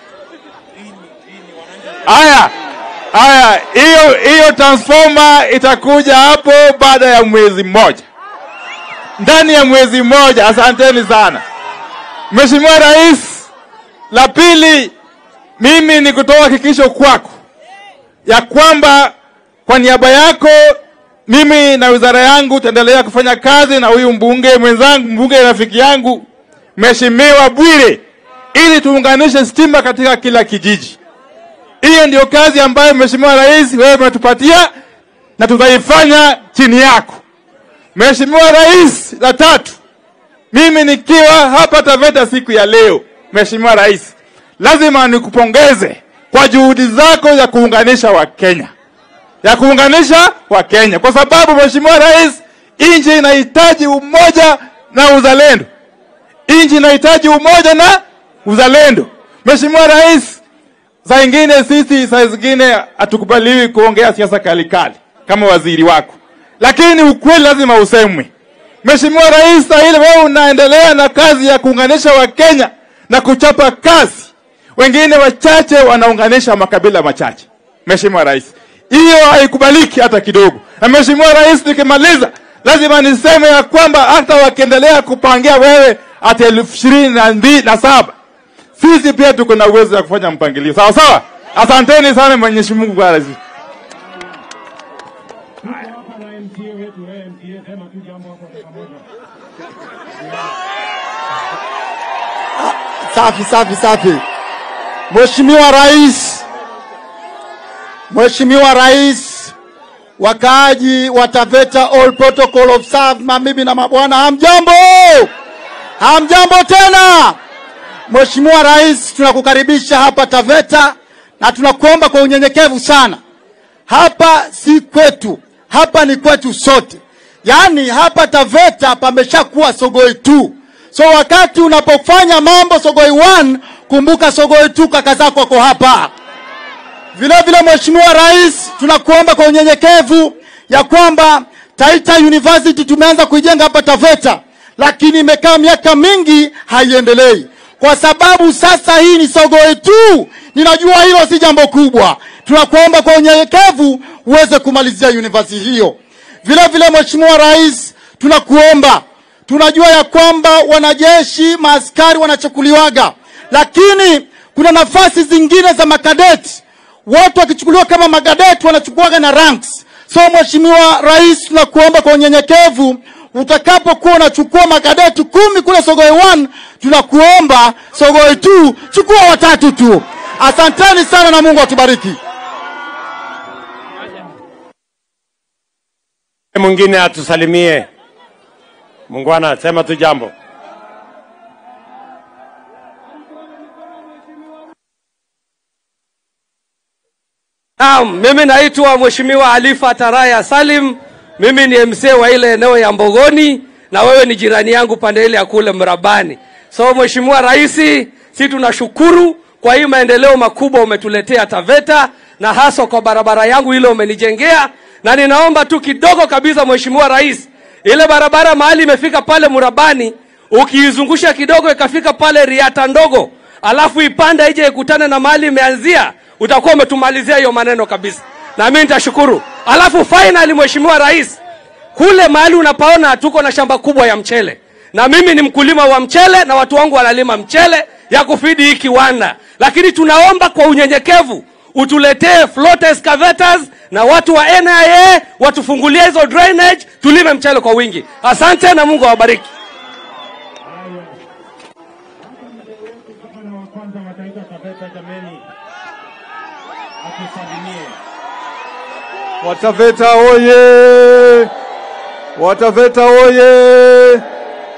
haya haya, hiyo hiyo transformer itakuja hapo baada ya mwezi mmoja, ndani ya mwezi mmoja. Asanteni sana Mheshimiwa Rais. La pili, mimi ni kutoa hakikisho kwako ya kwamba kwa niaba yako mimi na wizara yangu tutaendelea kufanya kazi na huyu mbunge mwenzangu, mbunge rafiki yangu Mheshimiwa Bwire, ili tuunganishe stima katika kila kijiji. Hiyo ndio kazi ambayo Mheshimiwa Rais wewe umetupatia na tutaifanya chini yako. Mheshimiwa Rais, la tatu, mimi nikiwa hapa Taveta siku ya leo, Mheshimiwa Rais, lazima nikupongeze kwa juhudi zako za kuunganisha Wakenya, ya kuunganisha Wakenya, kwa sababu Mheshimiwa Rais, nchi inahitaji umoja na uzalendo. Nchi inahitaji umoja na uzalendo. Mheshimiwa Rais, saa ingine sisi saa zingine hatukubaliwi kuongea siasa kali kali kama waziri wako, lakini ukweli lazima usemwe. Mheshimiwa Rais, saa ile wewe unaendelea na kazi ya kuunganisha Wakenya na kuchapa kazi, wengine wachache wanaunganisha makabila machache. Mheshimiwa Rais, hiyo haikubaliki hata kidogo. Na Mheshimiwa Rais, nikimaliza lazima niseme ya kwamba hata wakiendelea kupangia wewe hata elfu ishirini na mbili na saba sisi pia tuko na uwezo wa kufanya mpangilio sawa sawa. Asanteni sana Mwenyezi Mungu Rais. Safi safi safi. Mheshimiwa Rais, Mheshimiwa Rais, wakaaji wa Taveta all protocol observed, mabibi na mabwana, hamjambo? Hamjambo tena. Mheshimiwa Rais, tunakukaribisha hapa Taveta na tunakuomba kwa unyenyekevu sana. Hapa si kwetu, hapa ni kwetu sote. Yaani hapa Taveta pameshakuwa Sogoi tu. So wakati unapofanya mambo Sogoi 1 kumbuka Sogoi 2 kaka zako wako hapa. Vile vile Mheshimiwa Rais, tunakuomba kwa unyenyekevu ya kwamba Taita University tumeanza kuijenga hapa Taveta, lakini imekaa miaka mingi haiendelei kwa sababu sasa hii ni Sogoi tu. Ninajua hilo si jambo kubwa, tunakuomba kwa unyenyekevu uweze kumalizia university hiyo. Vile vile Mheshimiwa Rais, tunakuomba tunajua ya kwamba wanajeshi maaskari wanachukuliwaga, lakini kuna nafasi zingine za makadeti. Watu wakichukuliwa kama magadeti wanachukuaga na ranks. So Mheshimiwa Rais, tunakuomba kwa unyenyekevu, utakapokuwa unachukua makadeti kumi kule Sogoi 1 tunakuomba Sogoi 2 chukua watatu tu. Asanteni sana na Mungu atubariki. Mwingine atusalimie. Mungwana, sema tu jambo. Naam, mimi naitwa Mheshimiwa Alifa Taraya Salim. Mimi ni MC wa ile eneo ya Mbogoni na wewe ni jirani yangu pande ile ya kule Mrabani. So Mheshimiwa Rais, si tunashukuru kwa hii maendeleo makubwa umetuletea Taveta na hasa kwa barabara yangu ile umenijengea, na ninaomba tu kidogo kabisa Mheshimiwa Rais, ile barabara mahali imefika pale Murabani, ukiizungusha kidogo ikafika pale Riata ndogo, alafu ipanda ije ikutane na mahali imeanzia, utakuwa umetumalizia hiyo maneno kabisa, na mimi nitashukuru. Alafu finally, Mheshimiwa Rais, kule mahali unapaona tuko na shamba kubwa ya mchele, na mimi ni mkulima wa mchele na watu wangu wanalima mchele ya kufidi hii kiwanda, lakini tunaomba kwa unyenyekevu utuletee float excavators na watu wa NIA watufungulie hizo drainage, tulime mchele kwa wingi. Asante na Mungu awabariki. Wataveta oye! Wataveta oye!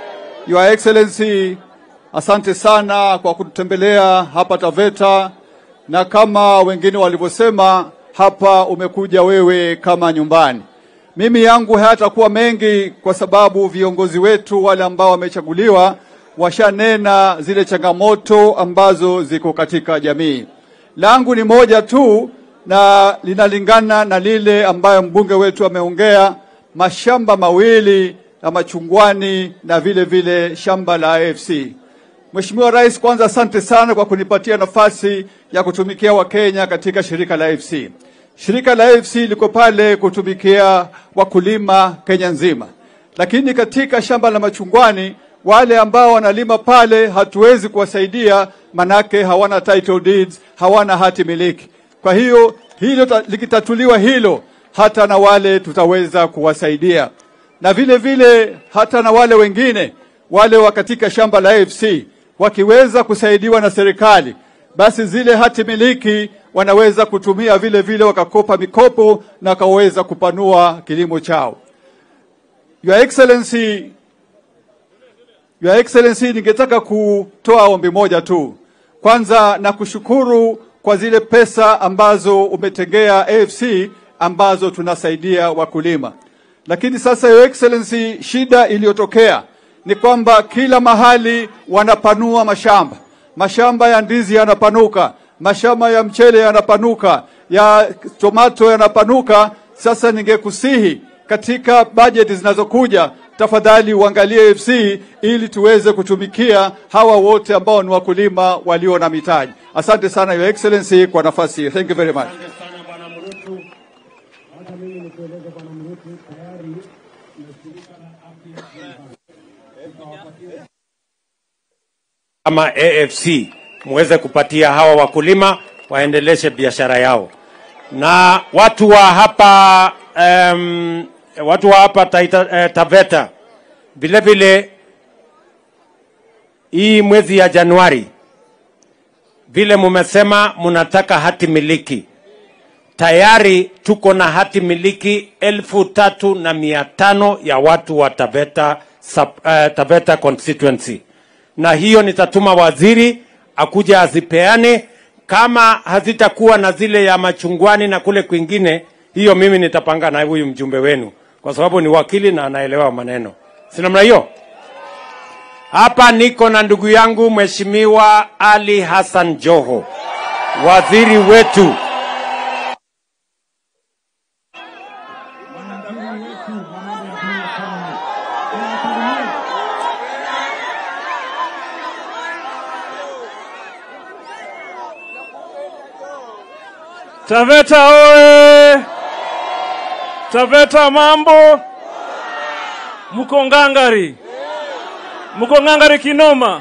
Your Excellency, asante sana kwa kututembelea hapa Taveta na kama wengine walivyosema hapa, umekuja wewe kama nyumbani. Mimi yangu hayatakuwa mengi, kwa sababu viongozi wetu wale ambao wamechaguliwa washanena zile changamoto ambazo ziko katika jamii. Langu ni moja tu na linalingana na lile ambayo mbunge wetu ameongea, mashamba mawili ya machungwani na vile vile shamba la AFC. Mheshimiwa Rais, kwanza asante sana kwa kunipatia nafasi ya kutumikia Wakenya katika shirika la AFC. Shirika la AFC liko pale kutumikia wakulima Kenya nzima, lakini katika shamba la machungwani wale ambao wanalima pale hatuwezi kuwasaidia, manake hawana title deeds, hawana hati miliki. Kwa hiyo hilo ta- likitatuliwa hilo, hata na wale tutaweza kuwasaidia, na vile vile hata na wale wengine wale wa katika shamba la AFC wakiweza kusaidiwa na serikali, basi zile hati miliki wanaweza kutumia vile vile wakakopa mikopo na wakaweza kupanua kilimo chao. Your Excellency, Your Excellency, ningetaka kutoa ombi moja tu. Kwanza na kushukuru kwa zile pesa ambazo umetengea AFC ambazo tunasaidia wakulima. Lakini sasa Your Excellency, shida iliyotokea ni kwamba kila mahali wanapanua mashamba. Mashamba ya ndizi yanapanuka, mashamba ya mchele yanapanuka, ya tomato yanapanuka. Sasa ningekusihi katika bajeti zinazokuja tafadhali uangalie AFC ili tuweze kutumikia hawa wote ambao ni wakulima walio na mitaji. Asante sana Your Excellency kwa nafasi hii. Thank you very much. kama AFC muweze kupatia hawa wakulima waendeleshe biashara yao, na watu wa hapa um, watu wa hapa Taita, eh, Taveta vile vile hii mwezi ya Januari vile mumesema mnataka hati miliki, tayari tuko na hati miliki elfu tatu na mia tano ya watu wa Taveta, sub, uh, Taveta constituency na hiyo nitatuma waziri akuja azipeane. Kama hazitakuwa na zile ya machungwani na kule kwingine, hiyo mimi nitapanga na huyu mjumbe wenu, kwa sababu ni wakili na anaelewa maneno, si namna hiyo. Hapa niko na ndugu yangu Mheshimiwa Ali Hassan Joho, waziri wetu. Taveta oye! Taveta mambo, mko ngangari, mko ngangari kinoma,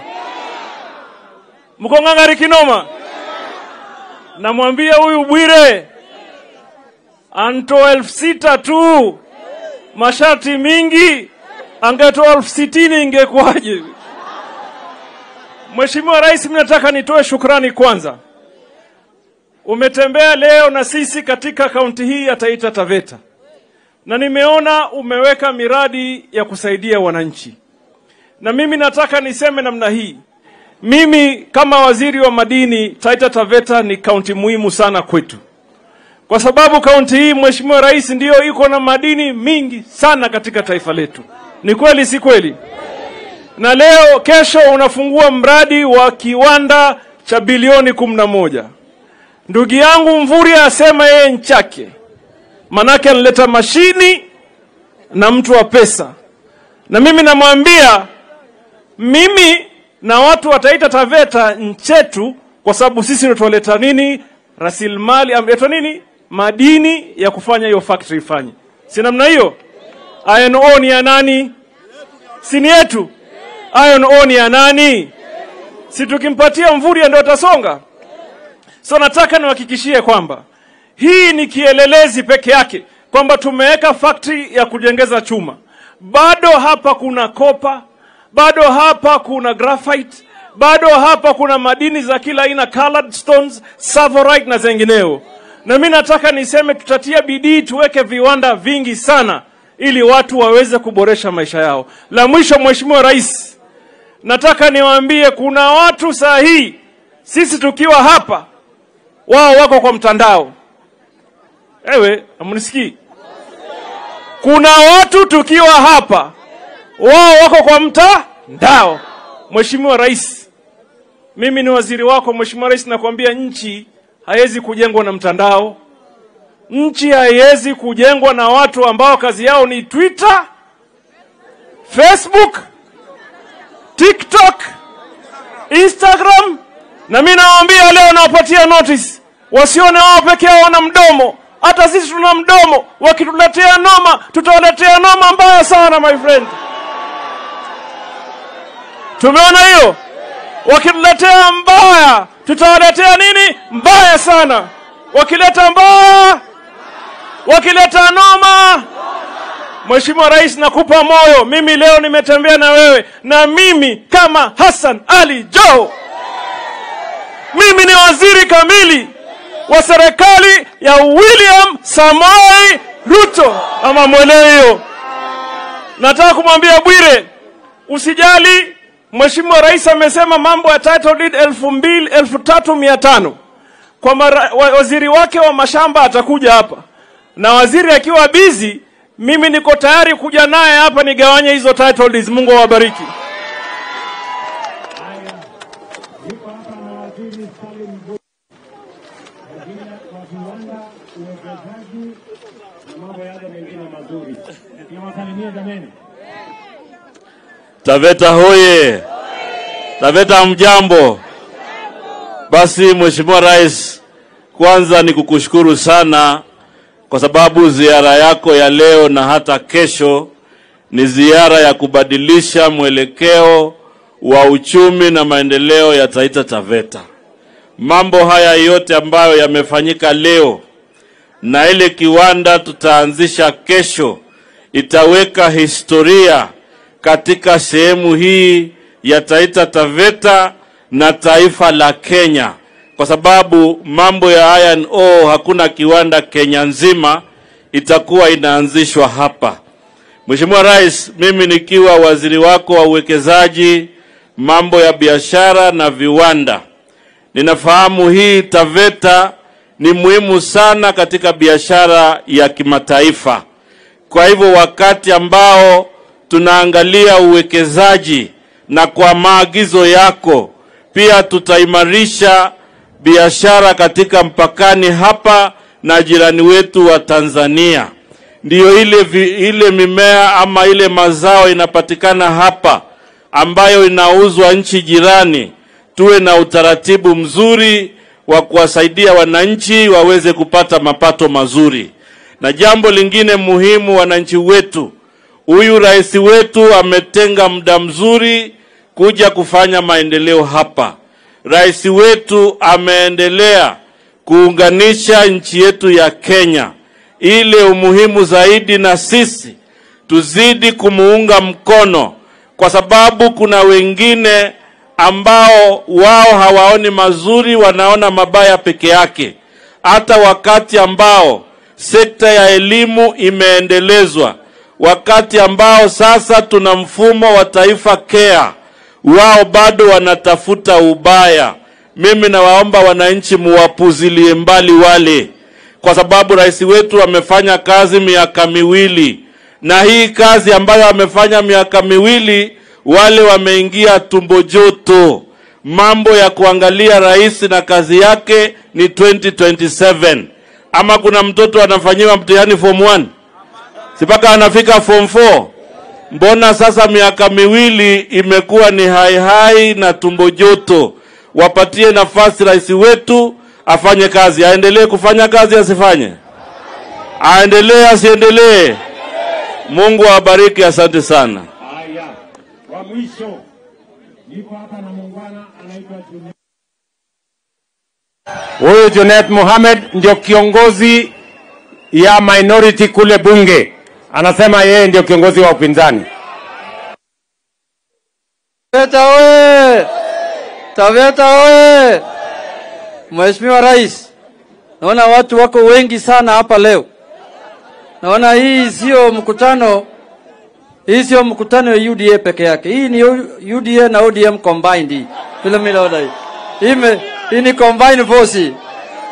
mko ngangari kinoma. Namwambia huyu Bwire antoa elfu sita tu, masharti mingi, angetoa elfu sitini ingekuwaje? Mheshimiwa Rais, mimi nataka nitoe shukrani kwanza umetembea leo na sisi katika kaunti hii ya Taita Taveta na nimeona umeweka miradi ya kusaidia wananchi, na mimi nataka niseme namna hii. Mimi kama waziri wa madini, Taita Taveta ni kaunti muhimu sana kwetu, kwa sababu kaunti hii, Mheshimiwa Rais, ndiyo iko na madini mingi sana katika taifa letu. Ni kweli, si kweli? Na leo kesho unafungua mradi wa kiwanda cha bilioni kumi na moja. Ndugu yangu Mvurya asema yeye nchake, manake analeta mashini na mtu wa pesa, na mimi namwambia mimi na watu wa Taita Taveta nchetu, kwa sababu sisi ndio tunaleta nini, rasilimali amletwa nini, madini ya kufanya hiyo factory ifanye, si namna hiyo? Iron ore ni ya nani? Si ni yetu? Iron ore ni ya nani? Si tukimpatia Mvurya ndio atasonga? So nataka niwahakikishie kwamba hii ni kielelezi peke yake kwamba tumeweka factory ya kujengeza chuma. Bado hapa kuna kopa, bado hapa kuna graphite, bado hapa kuna madini za kila aina, colored stones, savorite na zengineo. Na mimi nataka niseme tutatia bidii tuweke viwanda vingi sana ili watu waweze kuboresha maisha yao. La mwisho, Mheshimiwa Rais, nataka niwaambie kuna watu saa hii sisi tukiwa hapa wao wako kwa mtandao. Ewe, amnisikii? Kuna watu tukiwa hapa, wao wako kwa mtandao. Mheshimiwa Rais, mimi ni waziri wako. Mheshimiwa Rais, nakwambia nchi haiwezi kujengwa na mtandao. Nchi haiwezi kujengwa na watu ambao kazi yao ni Twitter, Facebook, TikTok, Instagram. Na mimi nawaambia leo, nawapatia notice, wasione wao peke yao wana mdomo. Hata sisi tuna mdomo. Wakituletea noma, tutawaletea noma mbaya sana, my friend. Tumeona hiyo. Wakituletea mbaya, tutawaletea nini? Mbaya sana. Wakileta mbaya, wakileta noma. Mheshimiwa Rais, nakupa moyo. Mimi leo nimetembea na wewe, na mimi kama Hassan Ali Joho, mimi ni waziri kamili wa serikali ya William Samoei Ruto, ama mwelewe hiyo. Nataka kumwambia Bwire, usijali. Mheshimiwa Rais amesema mambo ya title deed elfu mbili elfu tatu mia tano kwa mara, wa, waziri wake wa mashamba atakuja hapa, na waziri akiwa busy, mimi niko tayari kuja naye hapa nigawanye hizo title deeds. Mungu awabariki. Taveta hoye! Taveta mjambo. Basi Mheshimiwa Rais, kwanza ni kukushukuru sana kwa sababu ziara yako ya leo na hata kesho ni ziara ya kubadilisha mwelekeo wa uchumi na maendeleo ya Taita Taveta. Mambo haya yote ambayo yamefanyika leo na ile kiwanda tutaanzisha kesho itaweka historia katika sehemu hii ya Taita Taveta na taifa la Kenya, kwa sababu mambo ya iron ore, hakuna kiwanda Kenya nzima itakuwa inaanzishwa hapa. Mheshimiwa Rais, mimi nikiwa waziri wako wa uwekezaji, mambo ya biashara na viwanda, ninafahamu hii Taveta ni muhimu sana katika biashara ya kimataifa. Kwa hivyo wakati ambao tunaangalia uwekezaji na kwa maagizo yako pia tutaimarisha biashara katika mpakani hapa na jirani wetu wa Tanzania. Ndiyo ile, vi, ile mimea ama ile mazao inapatikana hapa ambayo inauzwa nchi jirani, tuwe na utaratibu mzuri wa kuwasaidia wananchi waweze kupata mapato mazuri. Na jambo lingine muhimu, wananchi wetu, huyu rais wetu ametenga muda mzuri kuja kufanya maendeleo hapa. Rais wetu ameendelea kuunganisha nchi yetu ya Kenya. Ile umuhimu zaidi, na sisi tuzidi kumuunga mkono, kwa sababu kuna wengine ambao wao hawaoni mazuri, wanaona mabaya peke yake. Hata wakati ambao sekta ya elimu imeendelezwa, wakati ambao sasa tuna mfumo wa taifa care, wao bado wanatafuta ubaya. Mimi nawaomba wananchi muwapuzilie mbali wale, kwa sababu rais wetu amefanya kazi miaka miwili, na hii kazi ambayo amefanya miaka miwili wale wameingia tumbo joto. Mambo ya kuangalia rais na kazi yake ni 2027. Ama kuna mtoto anafanyiwa mtihani form 1 si mpaka anafika form 4? Mbona sasa miaka miwili imekuwa ni hai hai na tumbo joto? Wapatie nafasi rais wetu afanye kazi, aendelee kufanya kazi, asifanye? Aendelee, asiendelee? Mungu awabariki, asante sana. Haya, wa mwisho niko hapa na muungwana anaitwa Junet. Huyu Junet Mohamed ndio kiongozi ya minority kule bunge, anasema yeye ndio kiongozi wa upinzani. Taveta oye! Taveta oye! Mheshimiwa Rais, naona watu wako wengi sana hapa leo. Naona hii sio mkutano, hii sio mkutano ya UDA peke yake. Hii ni UDA na ODM combined hii. Vile mimi naona hii. Hii, me- hii ni combined force.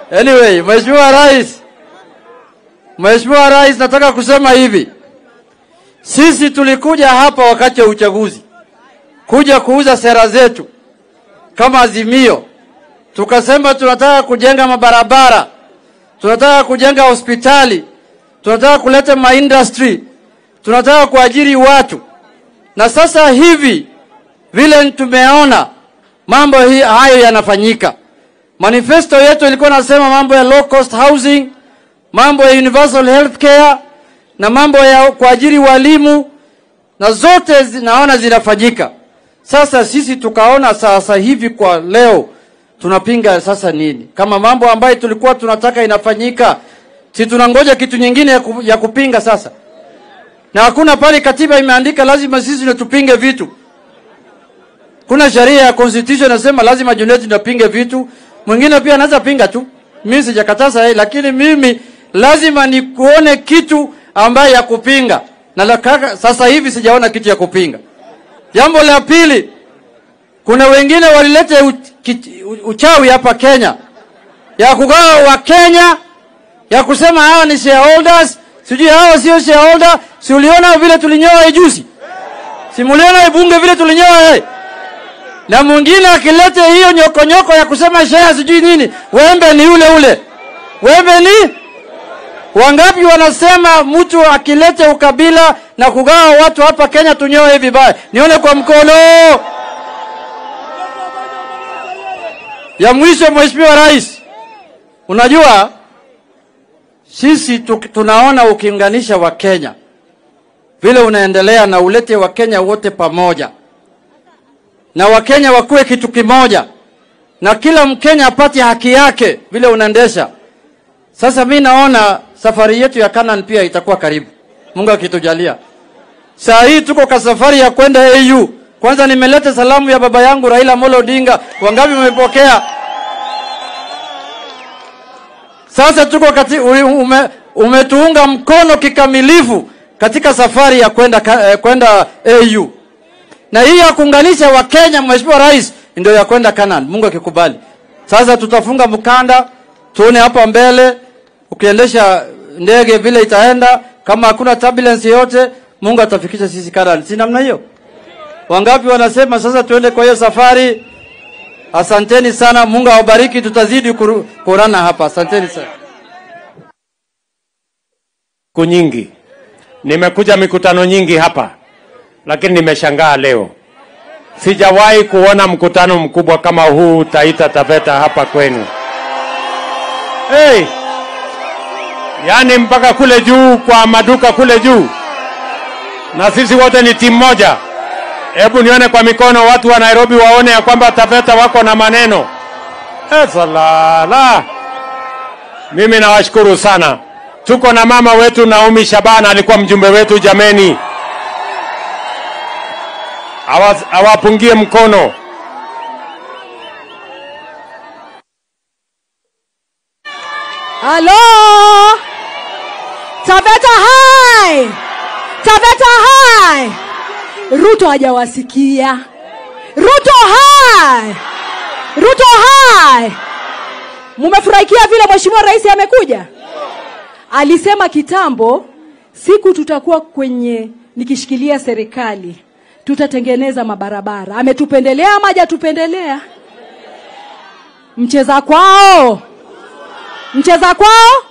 Anyway, Mheshimiwa Rais, Mheshimiwa Rais, nataka kusema hivi, sisi tulikuja hapa wakati wa uchaguzi kuja kuuza sera zetu kama Azimio, tukasema tunataka kujenga mabarabara, tunataka kujenga hospitali, tunataka kuleta maindustry, tunataka kuajiri watu, na sasa hivi vile tumeona mambo hii, hayo yanafanyika. Manifesto yetu ilikuwa nasema mambo ya low cost housing, mambo ya universal health care na mambo ya kuajiri walimu na zote zi- naona zinafanyika. Sasa sisi tukaona sasa hivi kwa leo tunapinga sasa nini? Kama mambo ambayo tulikuwa tunataka inafanyika, si tunangoja kitu nyingine ya, ku, ya kupinga sasa? Na hakuna pale katiba imeandika lazima sisi ndio tupinge vitu. Kuna sheria ya constitution inasema lazima Junet napinge vitu. Mwingine pia anaweza pinga tu. Mimi sijakataza yeye, lakini mimi lazima nikuone kitu ambaye ya kupinga. Na la kaka, sasa hivi sijaona kitu ya kupinga. Jambo la pili, kuna wengine walileta u- ki- u- uchawi hapa Kenya ya kugawa wa Kenya ya kusema hawa ni shareholders, sijui hawa sio shareholder. Si uliona vile tulinyoa juzi? Si muliona bunge vile tulinyoa yeye? na mwingine akilete hiyo nyokonyoko ya kusema share sijui nini, wembe ni ule ule. Wembe ni wangapi? Wanasema mtu akilete ukabila na kugawa watu hapa Kenya tunyoe vibaya. Nione kwa mkono. Ya mwisho, Mheshimiwa Rais, unajua sisi tu, tunaona ukiunganisha Wakenya vile unaendelea na ulete Wakenya wote pamoja na Wakenya wakuwe kitu kimoja na kila Mkenya apate haki yake vile unaendesha. Sasa mi naona safari yetu ya Canaan pia itakuwa karibu, Mungu akitujalia. Saa hii tuko kwa safari ya kwenda AU. Kwanza nimeleta salamu ya baba yangu Raila Amolo Odinga, wangapi mmepokea? Sasa tuko kati, ume, umetuunga mkono kikamilifu katika safari ya kwenda ka- eh, kwenda AU na hii ya kuunganisha Wakenya, Mheshimiwa Rais, ndio ya kwenda Canaan, Mungu akikubali. Sasa tutafunga mkanda, tuone hapa mbele, ukiendesha ndege vile itaenda, kama hakuna turbulence yoyote, Mungu atafikisha sisi Canaan. Si namna hiyo? Wangapi wanasema sasa tuende kwa hiyo safari? Asanteni sana, Mungu awabariki, tutazidi kuru- kuonana hapa. Asanteni sana. siku nyingi, nimekuja mikutano nyingi hapa, lakini nimeshangaa leo. Sijawahi kuona mkutano mkubwa kama huu Taita Taveta hapa kwenu. Hey! Yaani mpaka kule juu kwa maduka kule juu, na sisi wote ni timu moja. Hebu nione kwa mikono watu wa Nairobi waone ya kwamba Taveta wako na maneno. Esalala. Mimi nawashukuru sana. Tuko na mama wetu Naomi Shaban, alikuwa mjumbe wetu jameni, Awa- awapungie mkono. Halo! Taveta hai! Taveta hai! Ruto hajawasikia. Ruto hai! Ruto hai! Mumefurahikia vile Mheshimiwa Rais amekuja? Alisema kitambo siku tutakuwa kwenye nikishikilia serikali tutatengeneza mabarabara. Ametupendelea ama hajatupendelea? Mcheza kwao mcheza kwao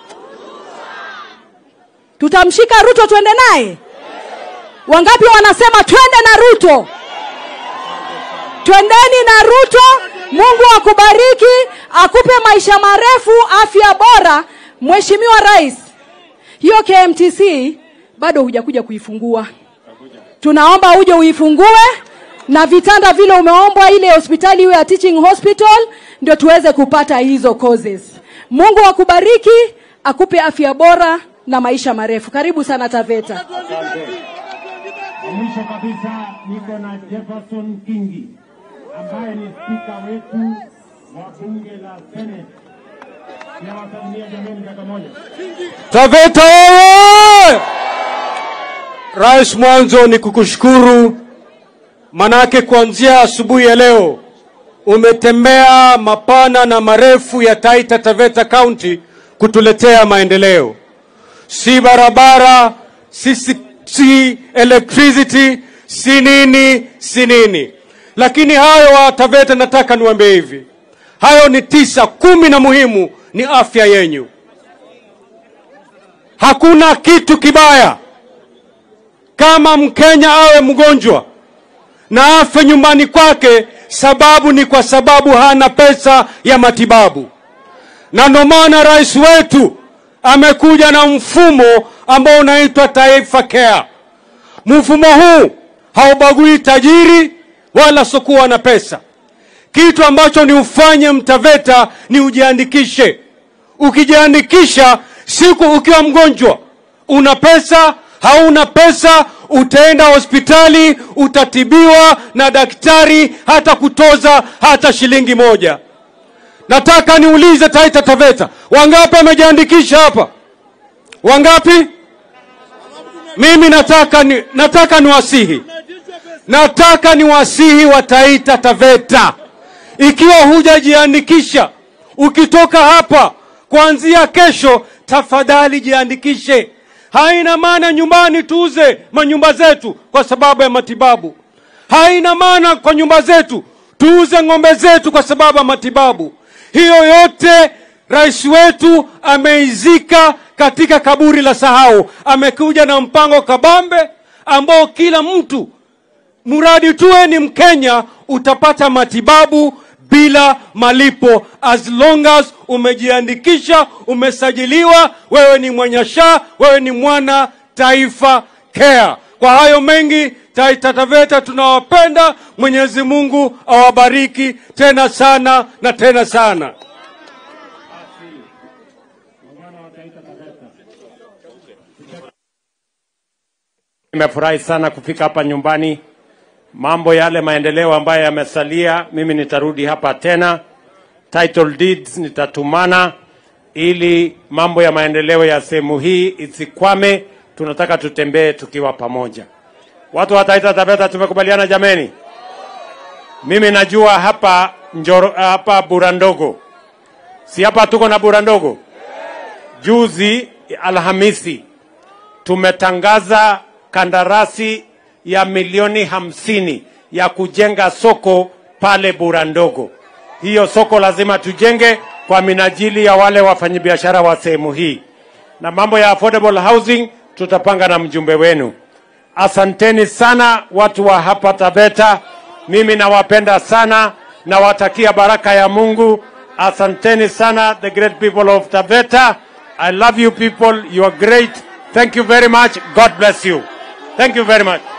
tutamshika ruto twende naye wangapi wanasema twende na ruto twendeni na ruto mungu akubariki akupe maisha marefu afya bora mheshimiwa rais hiyo kmtc bado hujakuja kuifungua tunaomba uje uifungue na vitanda vile umeombwa ile hospitali iwe ya teaching hospital ndio tuweze kupata hizo causes mungu akubariki akupe afya bora na maisha marefu karibu sana taveta Mwisho kabisa niko na Jefferson Kingi ambaye ni spika wetu wa bunge la Senate. Nawasalimia jameni dakika moja. Taveta oye! Rais, mwanzo ni kukushukuru, manake kuanzia asubuhi ya leo umetembea mapana na marefu ya Taita Taveta County kutuletea maendeleo, si barabara, si, si, si electricity, si nini, si nini. Lakini hayo wa Taveta, nataka niwaambie hivi, hayo ni tisa. Kumi na muhimu ni afya yenyu. Hakuna kitu kibaya kama Mkenya awe mgonjwa na afe nyumbani kwake, sababu ni kwa sababu hana pesa ya matibabu. Na ndio maana rais wetu amekuja na mfumo ambao unaitwa Taifa Care. Mfumo huu haubagui tajiri wala sokuwa na pesa. Kitu ambacho ni ufanye Mtaveta ni ujiandikishe. Ukijiandikisha siku ukiwa mgonjwa, una pesa hauna pesa, utaenda hospitali, utatibiwa na daktari, hata kutoza hata shilingi moja. Nataka niulize Taita Taveta, wangapi wamejiandikisha hapa? Wangapi? Mimi nataka ni, nataka niwasihi, nataka niwasihi wa Taita Taveta, ikiwa hujajiandikisha, ukitoka hapa kuanzia kesho, tafadhali jiandikishe. Haina maana nyumbani tuuze manyumba zetu kwa sababu ya matibabu. Haina maana kwa nyumba zetu tuuze ng'ombe zetu kwa sababu ya matibabu. Hiyo yote rais wetu ameizika katika kaburi la sahau. Amekuja na mpango kabambe ambao kila mtu mradi tuwe ni Mkenya utapata matibabu bila malipo as long as umejiandikisha, umesajiliwa, wewe ni mwenye SHA, wewe ni mwana Taifa Care. Kwa hayo mengi, Taita Taveta tunawapenda. Mwenyezi Mungu awabariki tena sana na tena sana. Nimefurahi sana kufika hapa nyumbani. Mambo yale maendeleo ambayo yamesalia, mimi nitarudi hapa tena. Title deeds nitatumana ili mambo ya maendeleo ya sehemu hii isikwame. Tunataka tutembee tukiwa pamoja. Watu wa Taita Taveta tumekubaliana jameni? Mimi najua hapa Njoro, hapa Burandogo, si hapa tuko na Burandogo. Juzi Alhamisi tumetangaza kandarasi ya milioni hamsini ya kujenga soko pale Burandogo. Hiyo soko lazima tujenge kwa minajili ya wale wafanyabiashara wa sehemu hii, na mambo ya affordable housing tutapanga na mjumbe wenu. Asanteni sana watu wa hapa Taveta, mimi nawapenda sana, nawatakia baraka ya Mungu. Asanteni sana the great people of Taveta. I love you people, you are great. Thank you very much. God bless you. Thank you very much.